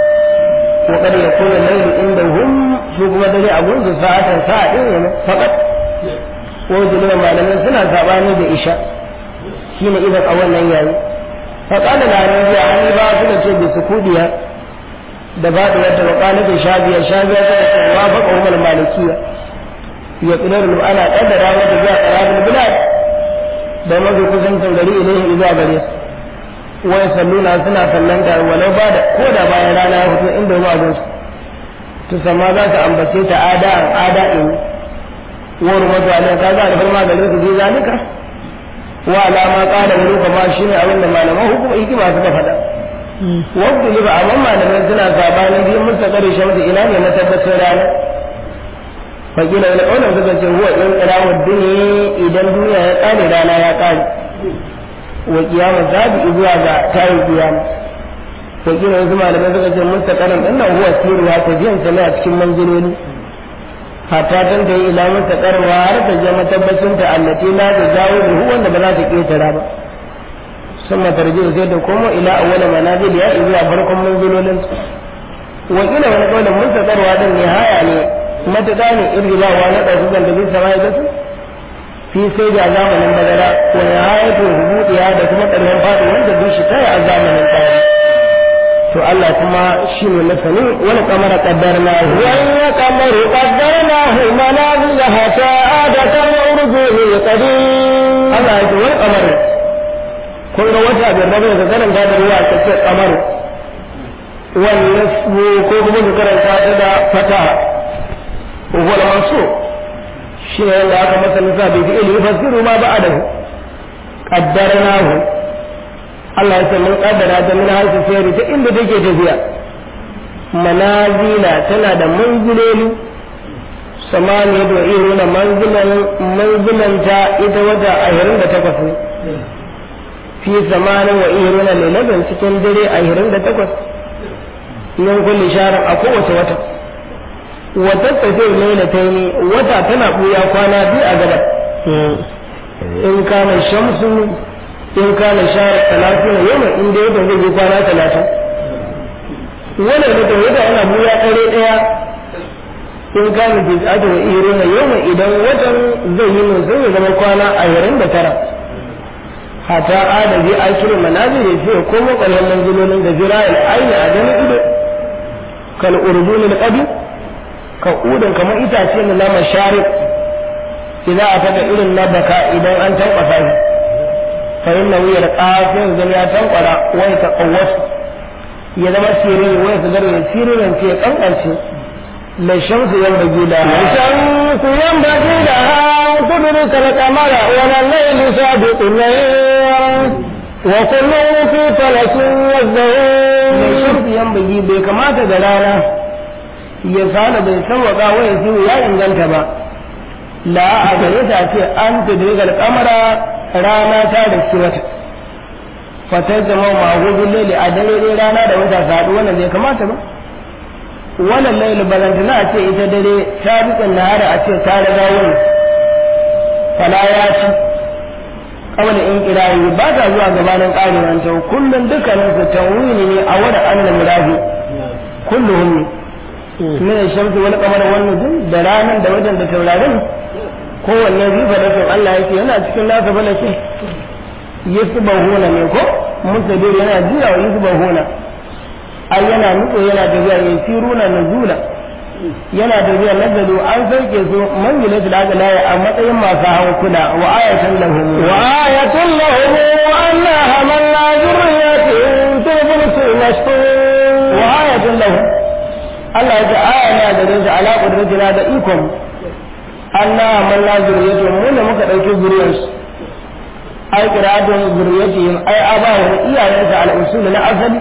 وقد يكون الليل عندهم شو كما تجي أقول ساعة ساعة فقط وجدنا ما لم سنة سابعني بإشاء حين إذا أولا يعني فقال العربي عني باطلة بسكوتها da faɗi wata wakana da shabiya shabiya ta ce wa fa qawmal malikiya ya qadaru ana qaddara wata zuwa qarabul bilad da mazu kusan gari ilaihi zuwa gare su wa salluna suna sallanta walau ba da ko da bayan rana ya fito inda ruwa gon su to sama za ka ambace ta ada an ada in wa rumatu alai ka ga da farma gare su ji zalika wa alama qala wani kama shine abin da malaman hukuma hikima suka faɗa wadda liba amma malamai suna sabanin biyu musta kare shamsu ina ne na tabbacin rana fakila wani ƙaunar suka ce huwa in ƙirawar duniya idan duniya ya ƙare rana ya ƙare wa kiyama zabi zuwa ga tayin kiyama fakila wasu malamai suka ce musta karin ɗin nan huwa siruwa tafiyan sa ne a cikin manziloli hatta tan ta yi ila musta karwa har ta je matabbacin ta allati la ta jawo da wanda ba za ta ƙetara ba ثم ترجع زيد كومو الى اول منازل يا الى فرقم منزلولين وقيل wani kaulin mun tsakarwa din nihaya ne matuƙa ne irgila wa na ɗauki zan tafi sama ya gasu fi sai da zamanin bagara wa nihayatu hubudiya da kuma ƙarshen faɗi wanda duk shi kai a zamanin tsari to Allah kuma shi ne masani wani kamar kaddarna hu
wani kamar kaddarna hu manazil hatta adatan urjuhi qadim
Allah ya ce wani kamar kun ga wata bai rabu da karanta da ruwa ta ce kamar wannan ko kuma ka karanta ta da fata wal mansu shi ne yadda aka masa nisa bai fi ilmi fasiru ma ba adahu qaddarnahu Allah ya ce mun kaddara ta min harfi sayri ta inda take tafiya manazila tana da manziloli samaniya da iruna manzilan manzilanta ita wata ashirin da takwas ne fi zamanin wa iruna lailatin cikin dare ashirin da takwas min kulli sharin a kowace wata wata tafiyar laila ta yi wata tana buya kwana biyu a gaba in kana shamsu in kana shahar talatin yau in dai wata zai yi kwana talatin wannan da wata yana buya ɗare ɗaya in kana tis'atu wa iruna yau idan watan zai yi sai ya zama kwana ashirin da tara hata adabi akirin manazir ya ce ko makwalwan manzilolin da jira'il aini a ganin ido kal urdunil qadi ka udan kamar itace ne na masharib idan a taka irin na baka idan an tabbata shi fa inna wuyar ƙafin zama ya tankwara wai ta ƙawwasu ya zama sirri wai su zarwe sirrin ce ya kankance mai shamsu yan bagi da
الشمس ينبغي لها أن تدرك القمر ولا الليل سابق الليل وكل في فلك
mai
يسبحون
shamsu yan bagi bai kamata da rana ya sana bai sauwaka wai siyo ya inganta ba la a gare ta ce an tudrigal kamara rana ta da shi wata fatar zama magudin lele a dare dai rana da wata saɗu wannan bai kamata ba wannan lailu balantana a ce ita dare ta bikin nahara a ce ta riga wani fala ya ci kawai in kirayi ba ta zuwa gabanin ƙarewan ta kullum dukkanin su tawini ne a wani annan murafi kulluhum ne min shamsu wal qamar wan nujum da ranan da wajen da taurarin kowanne rifa da sun Allah yake yana cikin nasa balake yasbahuna ne ko musadir yana jira wa yasbahuna ai yana nutso yana tafiya yasiruna nuzula yana tafiya nazalu an sauke su manzilatul aqla a matsayin masu hankula wa ayatan lahum
وآية لهم أنا حملنا ذريتهم في الفلك المشحون
wa ayatun lahu Allah ya ce aya na da rinsa ala qudratina da ikon Allah amanna zuriyatu mu ne muka dauki zuriyarsu ai qira'atun zuriyatihim ai abahu iyayensa al usul na asali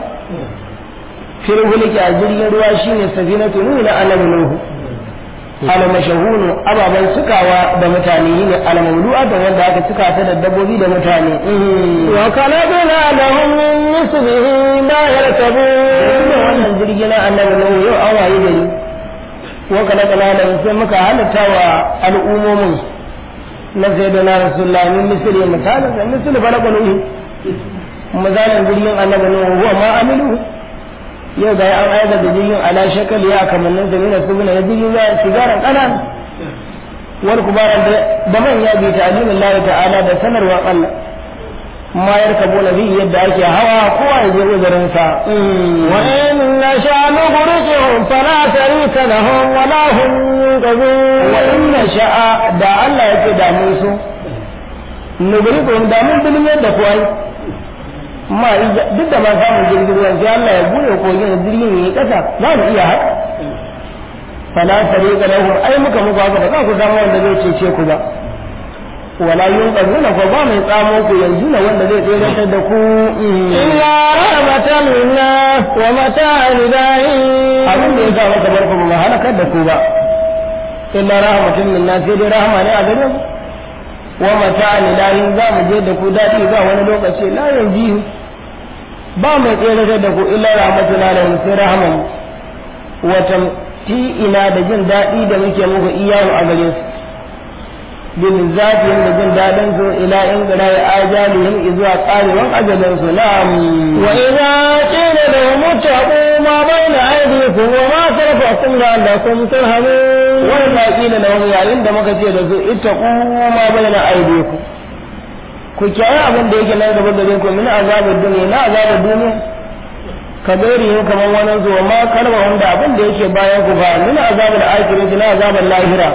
fil hulki a jirgin ruwa shine safinatu nuhu na annabi nuhu al mashahunu ababan sukawa da mutane ne al mawdu'a da wanda aka suka ta da dabbobi da mutane
وخلقنا لهم من مثله ما
da
يركبون
wannan jirgi na annabi nuhu yau an waye gari wa kana kana da sai muka halatta wa al'ummomin na sayyidina rasulullah min misali misalin da misali falaka nuhu misalin jirgin annabi nuhu huwa ma amilu yau ga an aika da jirgin ala shakali ya kamannin da mina subuna ya jirgin ya sigaran kanan wal kubaran da manya bi ta'limin Allah ta'ala da sanarwa Allah ma yarkabuna bi yadda ake hawa kowa ya je uzurin sa
وإن نشاء نغرقهم فلا شريك لهم ولا هم ينقذون
wa inna sha'a da Allah yake da mun so nugrikum da mun bilin yadda kuwa ma ija- duk da ma samun jirgin ruwan sai Allah ya bude kogin da jirgin yayi kasa za mu iya haka fala tariqa lahu ai muka muku haka ba za ku samu wanda zai cece ku ba wala yunqazuna ko ba mai tsamo ku yanzu na wanda zai tsere da ku
إلا رحمة منا ومتاع لدائين
abin da ya sa maka barku ba mu halakar da ku ba illa rahmatun minna sai dai rahama ne a gare mu wa mata'an ilahin za mu je da ku daɗi ba wani lokaci la yanzu ba mai tsere da ku illa rahmatun alaihim sai rahaman wa tamti'ina da jin daɗi da muke muku iyahu a gare su bil zafin da jin daɗin su ila in gara ya ajalihim izuwa ƙarewan ajalin su na'am
وإذا قيل لهم اتقوا ما بين أيديكم وما خلفكم لعلكم ترهبون
wani ma kila na wani yayin da muka ce da su ita kuma bayyana aidiku ku kiyaye abin da yake nan gaba gare ku min azabar duniya na azabar duniya ka gairi yin kamar wani zuwa ma kalma wanda abin da yake bayan ku ba min azabar akirati na azabar lahira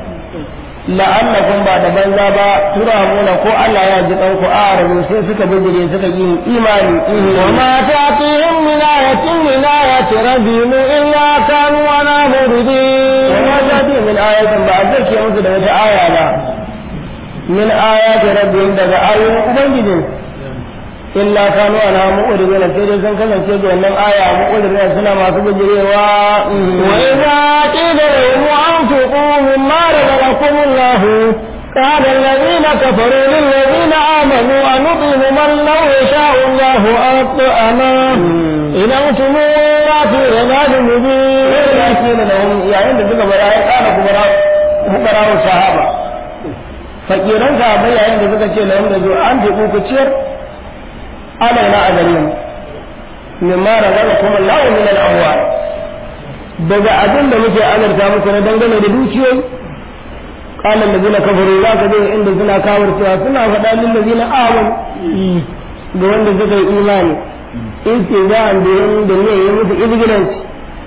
la'allakum ba da banza ba turamuna ko Allah ya ji ku a rabu sai suka bijire suka yi imani
وما تأتيهم من آية من آيات ربهم إلا كانوا عنها معرضين
وما تأتي من آية بعد ذلك يمس da wata aya ba min ayati rabbihim daga ayoyin ubangijin illa kanu ana mu'ridin sai dai sun kasance da wannan aya mu'ridin suna masu bijirewa
وإذا قيل لهم أنفقوا مما رزقكم الله قال الذين كفروا للذين آمنوا أنطعم من لو يشاء الله أطعمه إن أنتم إلا في ضلال مبين
ya ce da lahum yayin da suka bara ya kana kubara kubara sahaba fakiran sahabbai yayin da suka ce lahum da zo an je ku ciyar alaina a gare mu mimma razaqakum Allah min al-amwal daga abin da muke azarta muku na dangane da dukiyoyi qala allazina kafaru za ka je inda suna kawar cewa suna faɗa lil ladina amanu ga wanda suka yi imani in ce za a da yin da ne yi musu izgilanci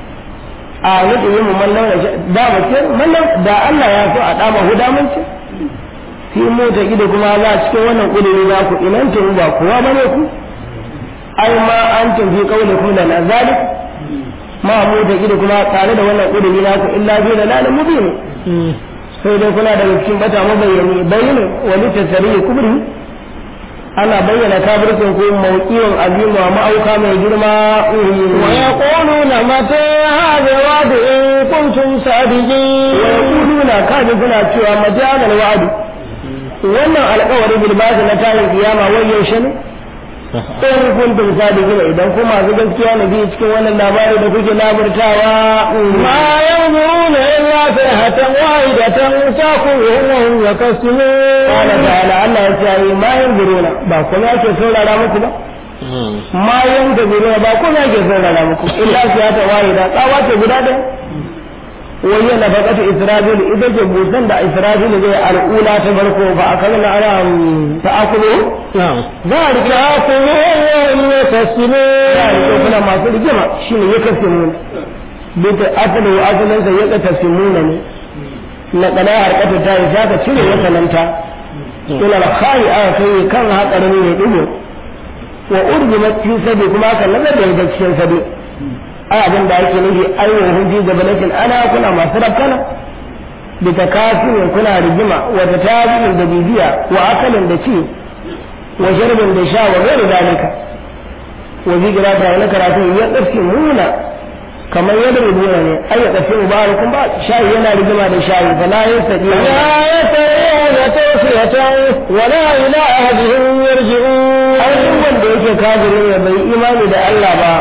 a nufi yi mu mallan da ba mu ce mallan da Allah ya so a dama huda mun ce fi mota gida kuma za cikin wannan kudiri za ku inan ta ba kowa bane ku ai ma an tafi kaule ku da nazalik ma mota gida kuma tare da wannan kudiri na ku illa fi da lalan mubin sai dai kuna daga cikin bata mabayyani bayyana wani tasiri kubri ana bayyana kafircin ku mawqi'un azim wa ma'auka mai girma
ويقولون متى هذا الوعد إن كنتم صادقين
ويقولون kaji suna cewa majalar wa'adu wannan alƙawari bil ba'd na tayin kiyama wai yaushe ne in kuntum sadiqina idan kuma masu gaskiya ne bi cikin wannan labari da kuke labartawa
ما ينظرون إلا صيحة واحدة تأخذهم وهم يكسبون
قال تعالى Allah ya ce ma yanzuruna ba kuma yake saurara muku ba ma yanzuruna ba kuma yake saurara muku illa siyata wahida tsawa ce guda ɗaya wani na faƙatu israfil ita ce busan da israfil zai al'ula ta farko ba a kan na ana ta'akulu
نعم
za a rike
تأخذهم وهم يكسبون
za a rike kuna masu rigima shi ne ya kasi mun bita asalin wa asalin sa ya kata simuna ne na kana harkata ta yi za ka cire wasananta ila alkhari aka kai kan hakarin ne digo wa urjimat fi sabi kuma aka nazar da ita cikin sabi ai abin da ake nufi ai wa hunji gabalatin ana kuna masu rabkana bi takasirin kuna rigima wa tatabin da bibiya wa akalin da ci wa sharbin da sha wa gairu dalika wa zigira da wani karatu ya ƙarfi muna kamar yadda rubuna ne ai ya ƙarfi mubarakun ba shayi yana rigima da shayi fa la yastati
لا يستطيعون توصية ولا إلى أهلهم يرجعون
ai duk wanda yake kafirin ya bai imani da Allah ba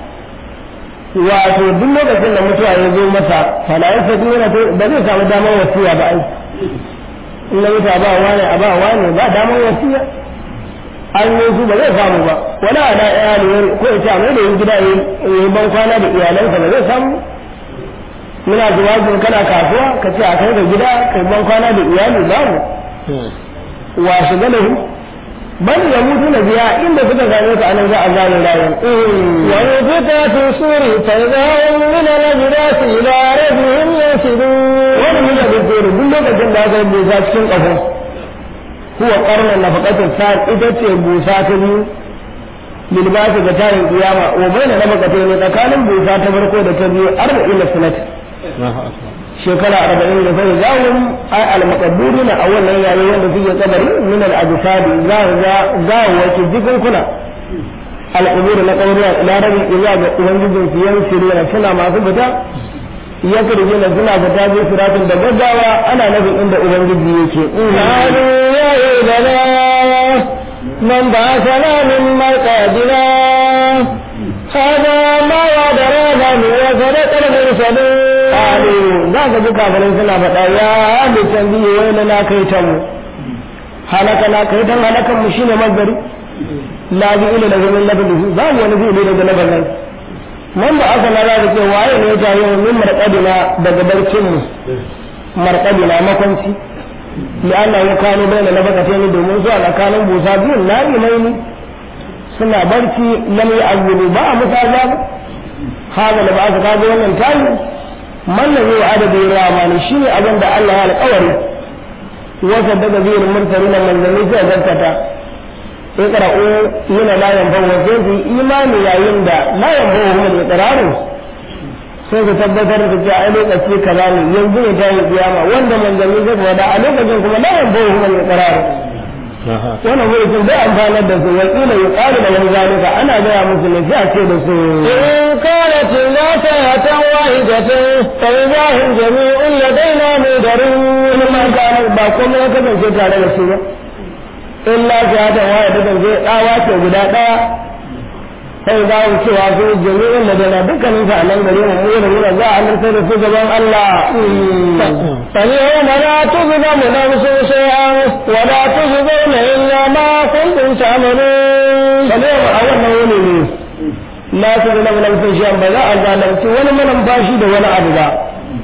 wato duk lokacin da mutuwa ya zo masa fala ya sadi yana to ba zai samu damar wasiya ba ai in na mutu a ba wani a ba wani ba damar wasiya an yi su ba zai samu ba wani ana iyali ko ya ce a mai da yin gida ya yi ban kwana da iyalansa ba zai samu muna zuwa jin kana kasuwa ka ce a kai ka gida kai ban kwana da iyali babu wa shiga da bal ya mutu na biya inda suka gane ka anan za a gane rayuwar
ونفخ في الصور فإذا هم من الأجداث إلى ربهم ينسلون
wani mun da duk duk lokacin da aka yi busa cikin ƙaho huwa ƙarnar nafaqatin sa ita ce busa ta biyu lilbasi ga tarin kiyama wa baina nafaqatin ne tsakanin busa ta farko da ta biyu arba'in da sanat shekara arba'in da sai zawun ai al-maqaddurina a wannan yayin wanda suke kabari min al-ajsadi za ga za wace jikin kuna al-qubur na kabari ila rabbi ila ga ubangijin su yan sirina suna masu fita ya kirje na suna fita bi siratin da gaggawa ana nufin inda ubangiji yake
قالوا يا ويلنا من بعثنا من مرقدنا هذا ما وعدنا وصدق المرسلون
qalu za ka ji kafirai suna faɗa ya da tambiye wai na kai ta mu halaka na kai tan halakan mu shine mazari la bi ila da zaman labdi za mu wani zai daga labarin man ba aka na da ce waye ne ta yi min marqadina daga barcin mu marqadina makwanci li Allah ya kano bayan labakata ne domin zuwa tsakanin busa biyun na imaini suna barci lam ya'budu ba a musa ba haka da ba aka kago wannan tayi man da zai adada ya ramani shi ne abin da Allah ya alƙawari wasa daga zai murtari na manzanni sai gaskata sai qara'u yana la yanfa'u wa sai su imani yayin da la yanfa'u hum al-iqraru sai ku tabbatar da cewa a lokaci kaza ne yanzu ne ta yi kiyama wanda manzanni zai faɗa a lokacin kuma la yanfa'u hum al-iqraru wannan mulkin bai amfanar da su wakila ya ƙari da wani zalika ana gaya musu ne sai a ce da su
إن كانت إلا سيئة واحدة فإذا هم جميع لدينا مدرون
wani ma gano ba komai ya kasance tare da su ba in lafiya ta waya ta kasance tsawa ce guda ɗaya sai za mu cewa su jami'in da dana dukkanin sa a nan gare mu mu da mu za a nan sai da su gaban Allah
فاليوم لا تظلم نفس شيئا ولا تجزون إلا ما كنتم تعملون
kamar a wannan wuni ne la su zama nan sai shi ba za a zalunci wani manan bashi da wani abu ba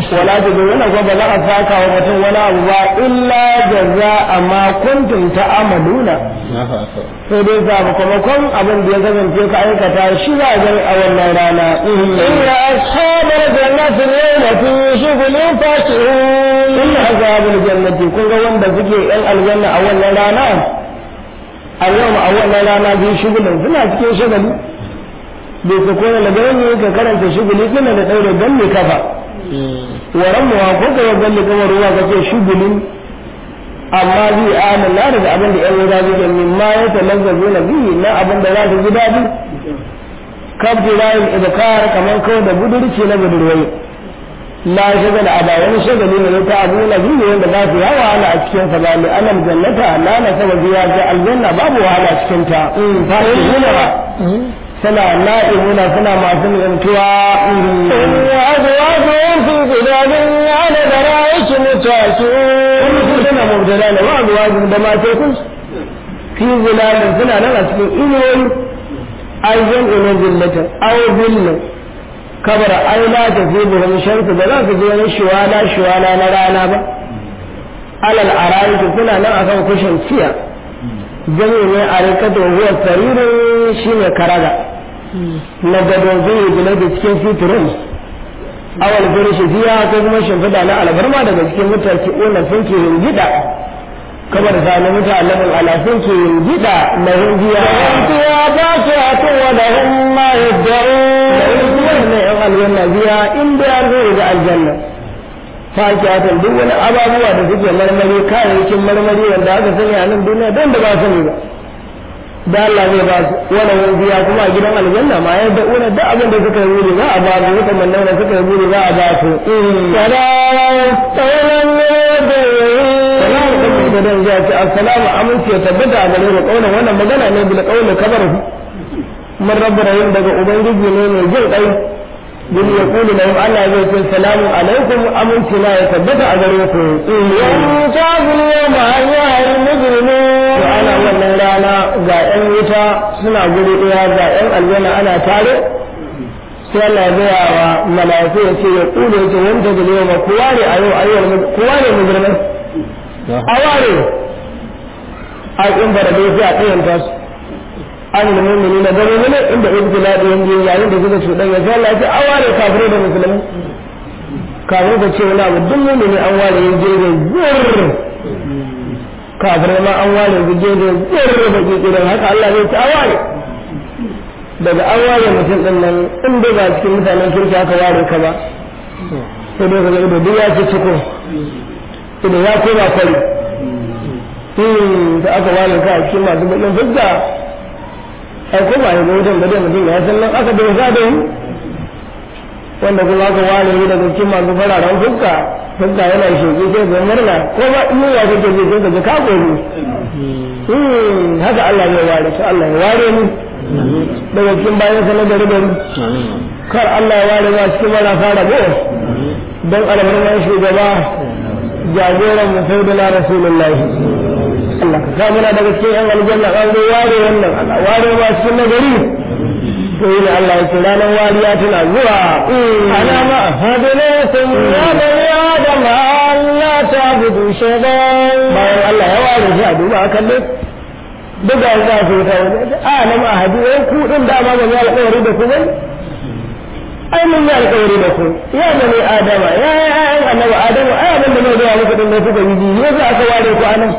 wala ta zo yana kuma ba za a saka wa mutum wani abu ba illa jaza amma kuntum ta'amaluna sai dai sakamakon abin da ya kasance ka aikata shi za a gani a wannan rana
إن أصحاب الجنة اليوم في شغل فاكهون
inna azabul jannati kun ga wanda suke yan aljanna a wannan rana a yau a wannan rana bi shugulin suna cikin shagali bai su kone da gani ka karanta shuguli suna da ɗaure ganni kafa waran mu ko ka yi ganni kamar ruwa ka ce shugulin amma bi amin na daga abin da yan wuta suke min ma ya talazzazo na biyu na abin da za su ji daɗi kabji rayin ibkar kamar kawai da budurci na budurwai la shagala a bayan shagali ne ta abu na biyu wanda za su yawa wahala a cikin sa ba li alam jannata la na saba biya ga aljanna babu wahala cikin ta fa nuna ba suna na'imuna suna masu nimtuwa
وأزواجهم في ظلال على درائك متكئون
kuma su suna mubtala ne wa azwajin da mace kun fi zilalin suna nan a cikin inuwoyi ayyan ina zillatin aw zillin kabara ai la ta fi buhum shamsu ba za su je wani shiwala shiwala na rana ba alal arayiki suna nan akan kushin ciya jami ne a rikata huwa saririn shine karaga na gado zai gina da cikin fitirin awal firishi fiya ko kuma shimfiɗa na albarma daga cikin mutane wannan sun ke gida kamar zane mutanen ala sun ke gida na hindiya
فيها فاكهة ولهم ما يدعون
wannan yan aljanna biya in da an zo da aljanna fakiyatan duk wani ababuwa da suke marmari kayayyakin marmari wanda aka sani a nan duniya don da ba sani ba da Allah zai ba su wani wani biya kuma a gidan aljanna ma ya da una duk abin da suka yi wuri za a ba su suka manna da suka yi wuri za a ba su
سلام قولا من
salamu alaikum da dan ya ce assalamu aminci ya tabbata a gare mu kaulan wannan magana ne bil qawli kabar mun rabbu rahim daga ubangiji ne mai jin kai bin ya kulu lahum Allah zai ce salamu alaikum aminci na ya tabbata a gare ku
يمتاز اليوم أيها المجرمون
to ana wannan rana ga yan wuta suna guri ɗaya ga yan aljanna ana tare sai Allah ya gaya wa mala'iku ya ce ya kulu ya ce wanda da yau ma kowa ne a yau ayyuwar kowa ne mujrimai a ware a in bara dai sai a tsayanta su an da mummuni na gano ne inda ibtila da yanzu yayin da suka cuɗan ya sai Allah ya ce a ware kafirai da musulmai kafin ka ce wani abu duk mummuni an ware ya je da zurr kafirai ma an ware ya je da zurr da kikirin haka Allah zai ce a ware daga an ware mutum din nan in dai ba cikin mutanen kirki aka ware ka ba sai dai ka ga ido duk ya ce ciko idan ya koma kwari da aka ware ka a cikin masu bakin fuska ai ko ba ya ga wutan da mutum ya san nan aka bai da yi wanda kuma aka ware ni daga cikin masu fararen fuska fuska yana shoki sai ga murna ko ba in ya kake ji sai ka ji ka gobe haka Allah ya ware to Allah ya ware ni daga cikin bayan sa na gari gari kar Allah ya ware ma cikin marasa rabo don albarman shugaba jagoran mu sai da rasulullahi Allah ka samu na daga cikin yan aljanna an zo ware wannan Allah ware ma cikin nagari to yi Allah ya ce ranar wariya tana zuwa
أنا مأهدناكم يا بني آدم ألا تعبدوا شيطان
bayan Allah ya ware shi a duba a kalle duk da za su ta wani a na ma hadu wai ku din da ma ban yi alƙawari da ku ba ai mun yi alƙawari da ku ya bani adama ya ya ya annabi adama ai abin da mai da muku din da kuka yi ji ne za aka ware ku anan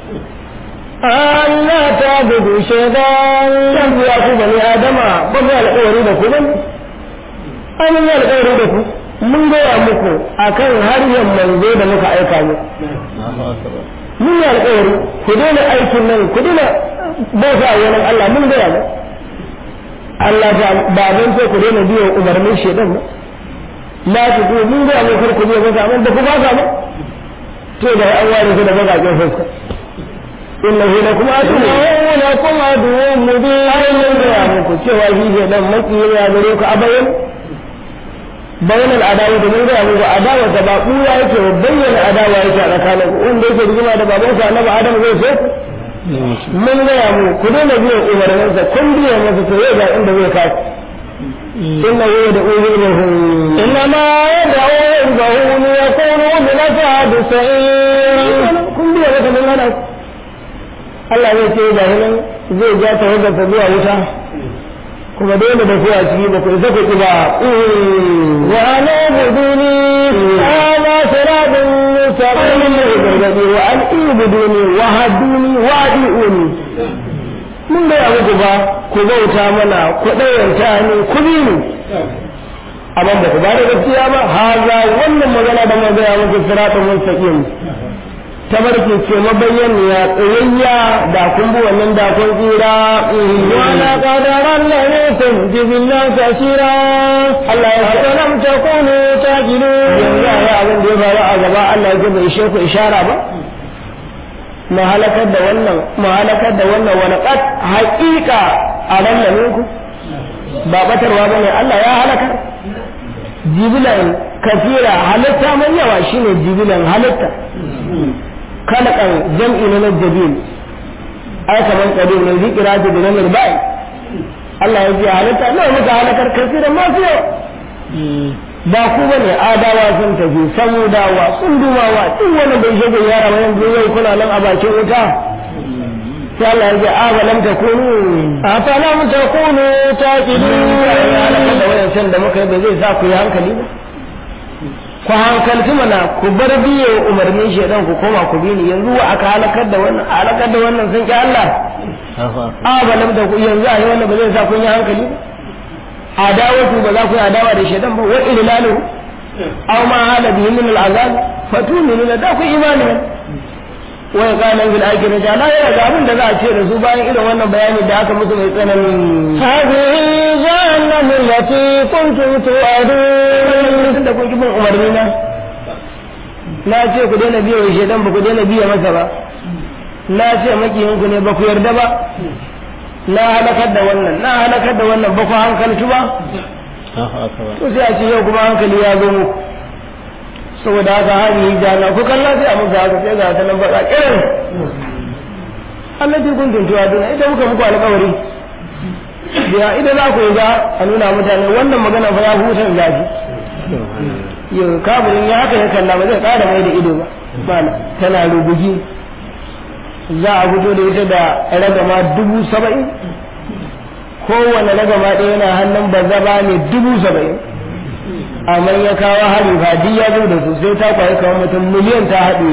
ألا تعبدوا شيطان
dan ya ku bani adama ba mu yi alƙawari da ku ba ai mun yi alƙawari da ku mun gaya muku akan harshen manzo da muka aika mu mun yi alƙawari ku daina aikin nan ku daina bauta a wani Allah mun gaya mu Allah ta ba don sai ku daina biyo umarnin shedan ba la ku ku mun gaya mu kar ku biyo ba amma da ku ba ka ba to da an ware ku da bakaƙen fuska innahu lakum aduwwun
إنه لكم عدو مبين
ai mun gaya muku cewa shi shedan makiyin ya gare ku a bayan bayan al'adawa da mun gaya muku adawa ta ba ɓuya yake ba bayyana adawa yake a tsakanin wanda yake rigima da babansa annabi adam zai so mun gaya mu ku daina biyan umarninsa kun biya masa to yau ga inda zai kasu inna huwa da uzu ilahum
إنما يدعو ينبغون يكونوا من أصحاب السعير
kun biya maka don hana ku Allah zai ce ga nan zai ja ta wajen ta zuwa wuta kuma dole da kuwa ciki ba ku isa ku ki ba
وأن اعبدوني هذا صراط مستقيم
gargaɗi wa an ibuduni wa haduni wa adi'uni mun gaya muku ba ku bauta mana ku ɗayanta ni ku bi ni amma ba ku ba da gaskiya ba haza wannan magana da mun gaya muku siratun mustaqim tabarki ce mabayyaniya tsayayya da kun bi wannan da kun tsira
ولقد رلنيكم جبلا كثيرا
Allah ya ce
أفلم تكونوا
yanzu
تعقلون
a yi abin da ya faru a gaba Allah ya bai ishe ku ishara ba mu halakar da wannan mu halakar da wannan wani qad haqiqa a rallamin ku ba batarwa bane Allah ya halakar jibilan kafira halitta mai yawa shine jibilan halitta kalakan jam'i na najabil ai kaman qadim ne zikira da nan bai Allah ya ji halitta nawa muka halakar kafiran masu yawa ba ku ba ne adawa sun tafi samudawa sun dumawa duk wani bai shige yara ba yanzu yau kuna nan a bakin wuta sai Allah ya ce a ba lam takunu
أفلم تكونوا
ya
تعقلون
halaka da wayancan da muka yi ba zai sa ku yi hankali ba ku hankalci mana ku bar biye umarnin shaidan ku koma ku bi ni yanzu wa aka halakar da wannan a halakar da wannan sun ki Allah a ba lam takunu yanzu a yi wannan ba zai sa kun yi hankali ba adawatu ba za ku yi adawa da shaidan ba wa ilalu aw ma hala bihi min al'azab fatuminuna da ku imani ne wa qala bil akhirati la ya ga abin da za a ce da su bayan irin wannan bayani da aka musu mai tsanani
هذه جهنم التي كنتم توعدون
tun da kun ki bin umarni na na ce ku daina biya wa shaidan ba ku daina biya masa ba na ce makiyinku ne ba ku yarda ba na halakar da wannan na halakar da wannan ba ku hankaltu ba to sai a ce yau kuma hankali ya zo muku saboda haka hali jana ku kalla sai a muku haka sai ga ta nan baka irin Allah ji kun tuntuwa duna idan muka muku alƙawari da idan za ku yi za a nuna mutane wannan magana fa ya hutar zafi yau kamurin ya haka ya kalla ba zai ƙara mai da ido ba mana tana rubugi za a fito da ita da ragama dubu saba'in kowane ragama ɗaya yana hannun bazaba ne dubu saba'in amma ya kawo hari fadi ya zo da su sai ta kwaye kawo mutum miliyan ta haɗe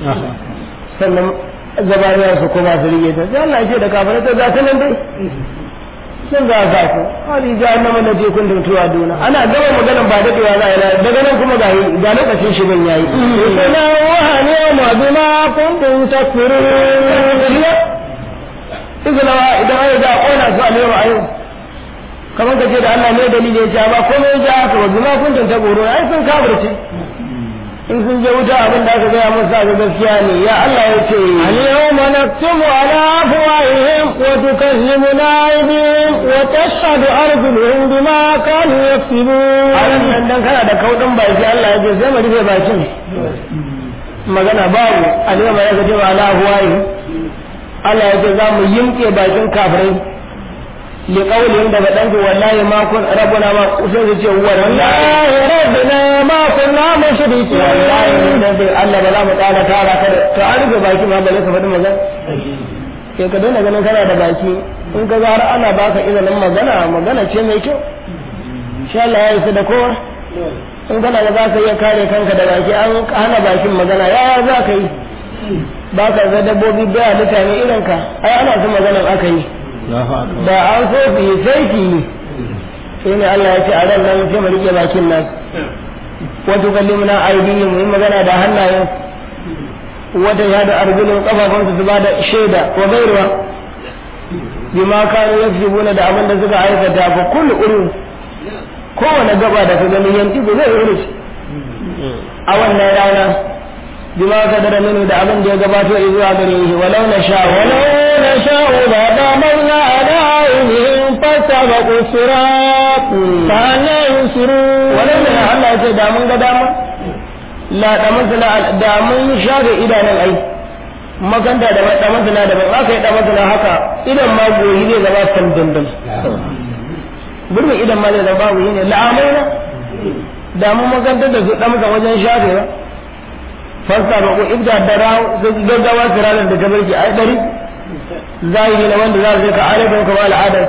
sannan zabaniya su kuma su rige ta sai Allah ya ce da kafirai ta za ta nan dai sun za a sa ku hali jahannama da je kun tuntuwa duna ana gama maganan ba daɗewa za a yi daga nan kuma ga ga lokacin shirin yayi
تنوها اليوم بما كنتم تكفرون
izinawa idan ai da kona su a lewa ayo kamar ka ce da Allah ne dalili ya ce ba komai ya haka wa bima kuntum taqulu ai sun kafirce in sun je wuta abin da aka gaya musu a gaskiya ne ya Allah ya ce
اليوم نكتب على أفواههم وتكلمنا أيديهم وتشهد أرجلهم بما كانوا
a
يكسبون
nan dan kana da kaudin baki Allah ya ce sai mu rufe bakin magana babu alima ya gaje wa ala huwayi Allah ya ce za mu yimke bakin kafirai li qawlin da badan wallahi ma kun rabbuna ma sai su ce wallahi
والله ربنا ما كنا مشركين
wallahi dan dai Allah ba za mu tsara tara ka da to an rufe baki ma bale ka faɗi magana sai ka daina ganin kana da baki in ka ga har ana baka izinin magana magana ce mai kyau insha Allah ya isa da kowa in kana da za ka iya kare kanka da baki an hana bakin magana yaya za ka yi ba ka ga dabbobi da halitta ne irin ka ai ana son maganar aka yi da an so su yi sai ki yi sai ne Allah ya ce a ran nan sai mu rike bakin nan wato kallimuna aidihim mu yi magana da hannayen wata ya da arjulun kafafunsu su ba da shaida wa gairuwa bima kanu yaksubuna da abin da suka aikata fa kullu urun kowane gaba da ka gani yanki ba zai urus a wannan rana bima ka dara mini da abin da ya gabato zuwa gare shi walau na sha walau
ولو نشاء لضمرنا على عينهم فاستبقوا الصراط فأنا يبصرون
walau na Allah ya ce da mun ga dama la da mun da mun shafe idanun ai makanta da da mun da ban aka yi da mun haka idan ma goyi ne zama san dandan gurbin idan ma zai zama babu yi ne la'amaina da mun makantar da su ɗamsa wajen shafewa fasta ba ko ibda da rawo da gaggawa su ranar da ta barki ai ɗari zahiri na wanda za su je ka adadin kamar al'adar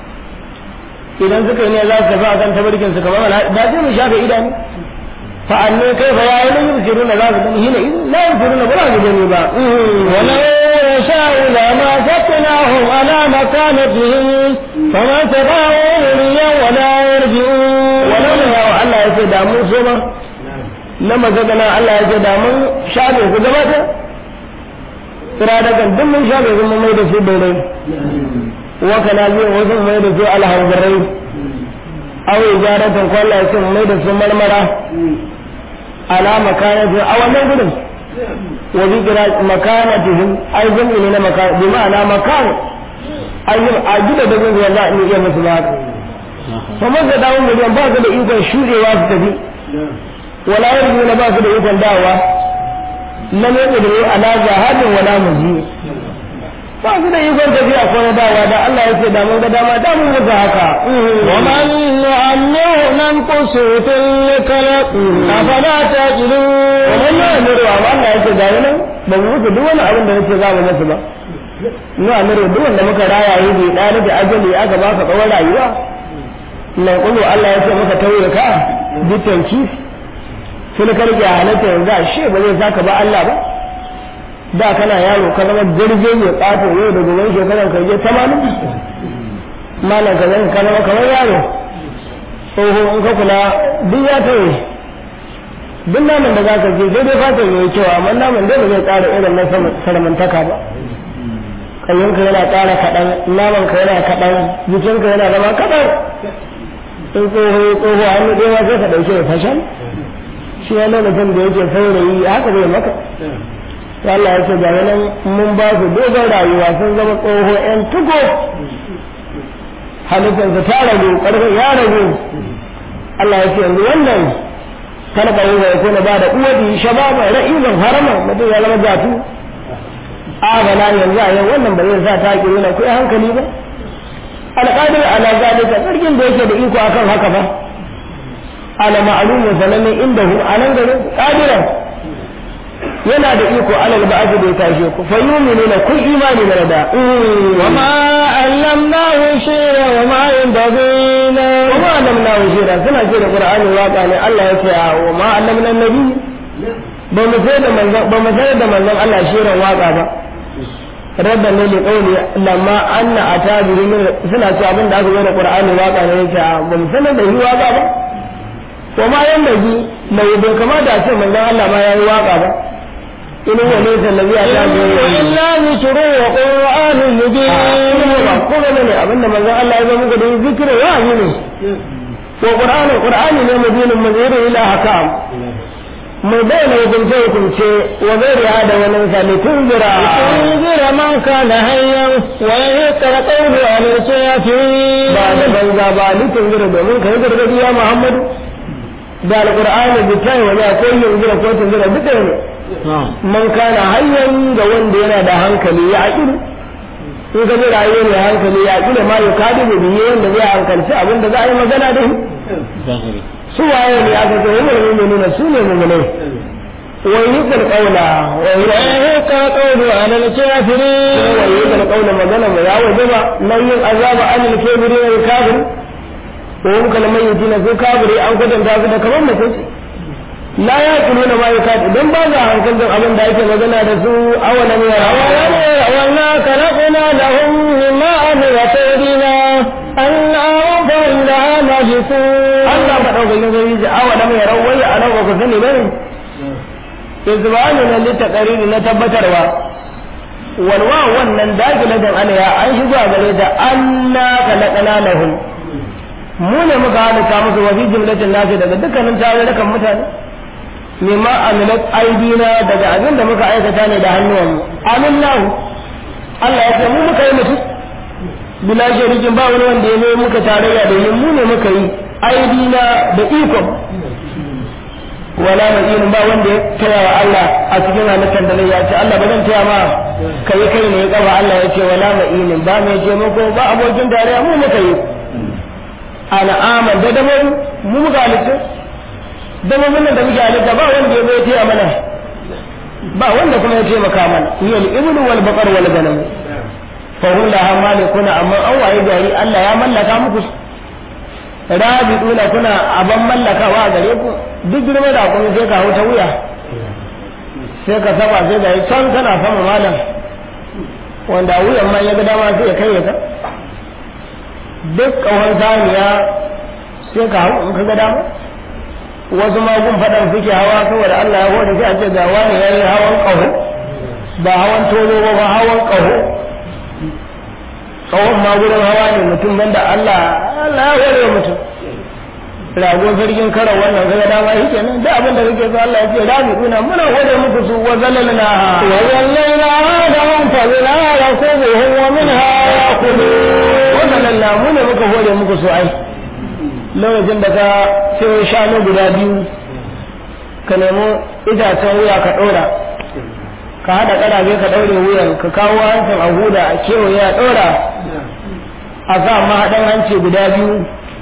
idan suka yi ne za su tafi akan tabarkin su kamar al'adar da sai mu shafe idanu fa'anne kai fa yayi nan yusiruna za su gani hina la yusiruna ba za su gani ba
ولو يشاء لما فتناهم على مكانتهم فما استطاعوا مريا ولا يرجعون
wannan ne yawa Allah ya ce da mun so ma na mazagana Allah ya ce da mun shafe ku gaba ta tsira da kan duk mun shafe su mun mai da su dai wa kana biyu wasu mai da su alhanzarai aw ijaratan ko Allah ya ce mun mai da su marmara ala makanatu a wannan gudun wa bi gira makanatihim ai jami'i ne na makan bi ma'ana makan ayyuka a gida da gungun za a iya musu ba kamar da dawo miliyan ba su da ikon shuɗewa su tafi wala yarju na ba su da ikon dawa lam yaqdiru ala jahadin wala muji ba su da ikon tafiya ko na dawa da Allah ya ce da mun ga dama da mun ga haka
ومن نعمره ننقصه في الكلام أفلا تعقلون
wannan na amiru amma Allah ya ce ga nan ba mu mutu duk wani abin da nake za mu musu ba na amiru duk wanda muka raya yi bai ɗani da ajali aka ba ka tsawon rayuwa nan kullu Allah ya ce maka tauye ka bitanki sun karke halatta yanzu a she ba zai saka ba Allah ba da kana yaro ka zama jirge mai tsato yau da gobe shekaran ka je tamanin malam ka zama ka zama kamar yaro tsoho in ka kula duk ya tauye duk naman da za ka je sai dai fatan yayi kyau amma naman dai ba zai ƙara irin na saramantaka ba kayyinka yana ƙara kaɗan namanka yana kaɗan jikinka yana zama kaɗan in tsoho tsoho hannu ɗaya sai ka ɗauke da fashan shi ya lokacin da yake saurayi haka zai maka to Allah ya ce ga nan mun ba su dogon rayuwa sun zama tsoho ƴan tugo halittarsa ta ragu ƙarfin ya ragu Allah ya ce yanzu wannan kana ba yi ya kuna ba da uwadi shababa ra'izan harama mutum ya zama jatu a bana yanzu a yau wannan ba zai sa ta ki nuna kuɗi hankali ba alƙadir ala zalika sarkin da yake da iko akan haka ba ala ma'lumu sanannen inda hu a nan garin qadiran yana da iko alal ba'd da ya tashe ku fa yu'minuna kun imani da da
وما علمناه شيئا وما ينبغي له
wa ma allamna shira suna ce da qur'ani waka ne Allah ya ce wa ma allamna nabi ba mu sai da manzon ba mu sai da manzon Allah shirin waka ba rabba ne da kauli lamma anna atabiru min suna cewa abin da aka yi da qur'ani waka ne yake ba mu sanar da yi waka ba wa ma yan daji mai bai kamata a ce manzon Allah ma yayi waka ba in huwa laysa allazi atabiru
إلا ذكر وقرآن مبين
ba ko ne abinda manzon Allah ya zo muku da zikiri wa ne ko qur'ani qur'ani ne mubinin mazirin ila hakam mai bayyana hukunce hukunce wa gairiya da wani misali tunzira
تنذر من كان حيا ويهيق القول على الكافرين
ba da banza ba ni tunzira domin kai gargadi ya Muhammadu da alqur'ani bi tayi wa ya ko tunzira ko tunzira duka ne man kana hayyan ga wanda yana da hankali ya aqilu in ka ji rayuwa mai hankali ya aqilu ma ya kadi da biye wanda zai hankalci abin da za a yi magana da shi su waye ne aka ce wani mu'minuna su ne mu'minai wa yuqul qawla wa
ويهيق القول على الكافرين
wa yuqul qawla magana mu ya wajaba nan yin azaba anil kafirin wal kafir ko hum kana mayyitina su kafiri an kwatanta su da kamar mutum la ya kuluna ma yakat idan ba za hankalin abin da ake magana da su awalan ya
وما خلقنا لهم مما عملت أيدينا أنهم فهم لها ماجسون
Allah madaukakin sarki ji awalan ya rawai a nan ba ku sani bane izbani na litaqariri na tabbatarwa walwa wannan dakilatan alaya an shigo a gare ta anna khalaqna lahum mu ne muka halitta musu wa fi jumlatin nasi daga dukkanin tarurrukan mutane mimma amilat aidina daga abin da muka aikata ne da hannuwanmu aminlahu Allah ya ce mu muka yi mutum bila sharikin ba wani wanda ya zo muka tarayya da yin mu ne muka yi aidina da ikon wala mai ba wanda ya taya wa Allah a cikin halittar da ya ce Allah ba zan taya ma kai kai ne ya kaba Allah ya ce wala mai ba mai ce muku ba abokin tarayya mu muka yi ana aman da damar mu muka halitta dabbobin da muke halitta ba wanda ya bai taya mana ba wanda kuma ya taimaka mana hiya al-ibnu wal baqar wal ganam fa hum laha malikuna amma an waye gari Allah ya mallaka muku rabiduna kuna aban mallakawa a gare ku duk girma da kuma sai ka hauta wuya sai ka saba sai da can kana sama malam wanda wuyan ma ya ga dama sai ya kai ka duk kawar saniya sai ka hau in ka ga dama wasu magun faɗan suke hawa saboda Allah ya hore sai a ce ga wani ya yi hawan ƙaho ba hawan tozo ba ba hawan ƙaho ƙahon ma gurin hawa ne mutum banda Allah Allah ya hore mutum rago sarkin kara wannan kaga dama shi kenan da abin da kake so Allah ya ce rabi kuna muna hore muku su wa zalalna
wa zalalna adahum fa bina rakubuhum wa minha yakulun
wa zalalna mu ne muka hore muku su ai lokacin da ka sai shanu guda biyu ka nemo itacen wuya ka ɗora ka haɗa ƙarabe ka ɗaure wuyan ka kawo hancin a huda a kewaye a ɗora a sa mahaɗan hanci guda biyu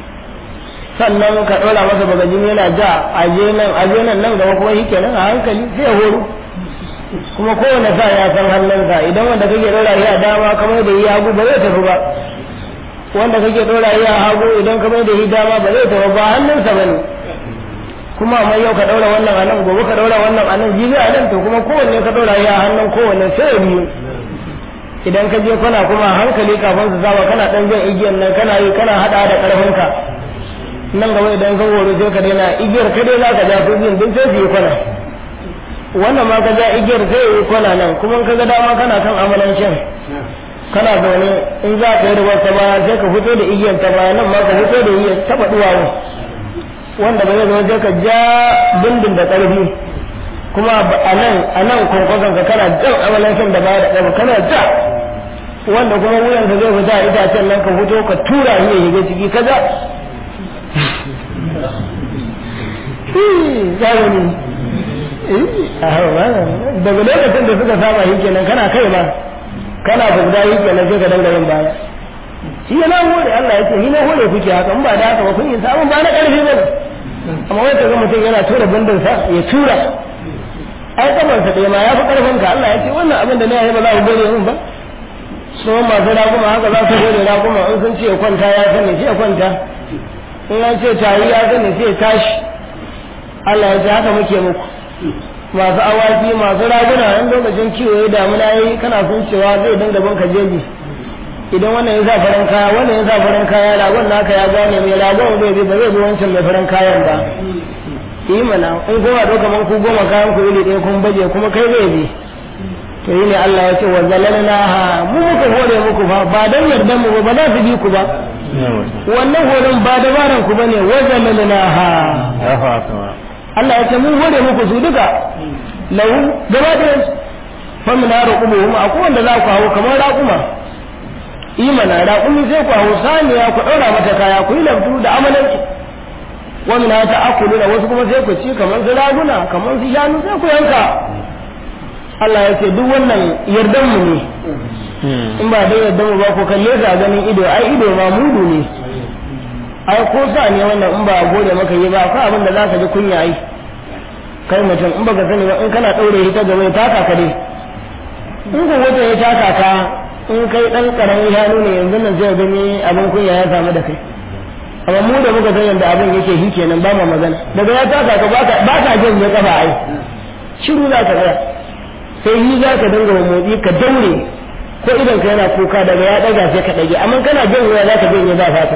sannan ka ɗora masa bagajin yana ja aje nan aje nan nan gaba kuma shi kenan a hankali sai ya horo kuma kowane sa ya san hannunsa idan wanda kake ɗora shi a dama kamar da yi hagu ba zai tafi ba wanda kake ɗora shi a hagu idan kamar da yi dama ba zai tafi ba hannunsa ba ne kuma amma yau ka ɗaura wannan a nan gobe ka ɗaura wannan a nan jibi a nan to kuma kowanne ka ɗaura shi a hannun kowanne sai ya biyu idan ka je kwana kuma hankali kafin su saba kana ɗan jan igiyan nan kana yi kana haɗa da ƙarfinka nan gaba idan ka horo sai ka daina igiyar ka dai za ka ja su biyun duk sai su yi kwana wannan ma ka ja igiyar sai yi kwana nan kuma ka ga dama kana kan amalancin kana zaune in za ka yi rubar ta baya sai ka fito da igiyar ta baya nan ma ka fito da igiyar taɓa duwawu wanda ba zai zama sai ka ja bindin da ƙarfi kuma a nan a nan kwankwason ka kana jan amalancin da baya da ƙarfi kana ja wanda kuma wuyan ka zai fita a itacen nan ka fito ka tura shi ya shiga ciki ka ja zamani daga lokacin da suka saba shi kenan kana kai ma kana bugda shi kenan sai ka dinga yin baya shi yana hore Allah ya ce ni na hore kuke haka in ba da haka ba kun yi samun ba na karfi ba ne amma wai ka ga mutum yana tura bandin sa ya tura ai kaman sa ɗaya ma ya fi karfin ka Allah ya ce wannan abin da na yi ba za ku gode min ba so masu raguma haka za su gode raguma in sun ce ya kwanta ya sani sai ya kwanta in an ce tayi ya sani sai ya tashi Allah ya ce haka muke muku masu awaki masu raguna in lokacin kiwo ya damuna yi kana sun cewa zai dinga bin ka jeji idan wannan ya sa farin kaya wannan ya sa farin kaya ragon naka ya gane mai ragon zai bi ba zai bi wancan mai farin kayan ba yi mana in goma ɗauka man ku goma kayan ku iri ɗaya kun baje kuma kai zai bi to yi ne Allah ya ce wa zalalna ha mu muka hore muku fa ba dan yardan mu ba ba za su bi ku ba wannan horon ba dabaran ku bane wa zalalna ha Allah ya ce mun hore muku su duka lahu gaba da fa mun raqubuhum akwai wanda za ku hawo kamar raquma imana raqumi sai ku hawo saniya ku daura mata kaya ku yi labtu da amalanki wa min ta akulu da wasu kuma sai ku ci kamar su raguna kamar su shanu sai ku yanka Allah ya ce duk wannan yardan mu ne in ba dai yardan mu ba ku kalle ka ganin ido ai ido ma mudu ne ai ko sa ne wannan in ba gode maka yi ba akwai abin da za ka ji kunya ai kai mutum in baka sani ba in kana daure shi ta gaba ya taka ka dai in ko wata ya taka ka in kai dan karamin hannu ne yanzu nan zai gani abin kunya ya samu da kai amma mu da muka san yadda abin yake shi kenan ba ma magana daga ya taka ka ba ka jin ya kafa ai shiru za ka tsaya sai yi za ka dinga motsi ka daure ko idan ka yana kuka daga ya daga sai ka dage amma kana jin wuya za ka janye ba fata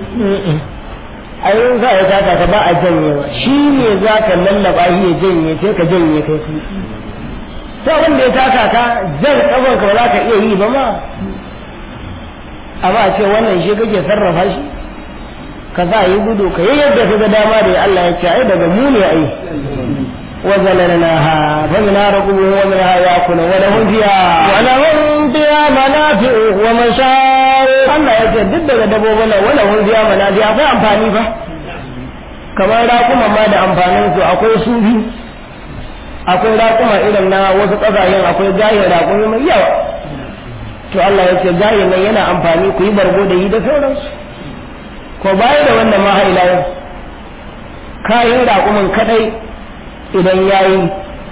a yin za a taka ka ba a janyewa shi ne za ka lallaba shi ya janye sai ka janye kai su sai wanda ya taka ka jan kafan ka ba za ka iya yi ba ma amma a ce wannan shi kake sarrafa shi ka za yi gudu ka yi yadda ka ga dama da Allah ya ce ai daga mu ne ai وزللناها فمنها ركوبهم ومنها يأكلون ولهم فيها
ولهم فيها منافع ومشارب
Allah ya ce duk daga dabbobin nan wala hun biya mana biya akwai amfani fa kamar raƙuma ma da amfanin su akwai sufi akwai raƙuma irin na wasu ƙasashen akwai gayin raƙumi mai yawa to Allah ya ce gayin nan yana amfani ku yi bargo da yi da sauransu ko baya da wannan ma ila yau kayan raƙumin kadai idan yayi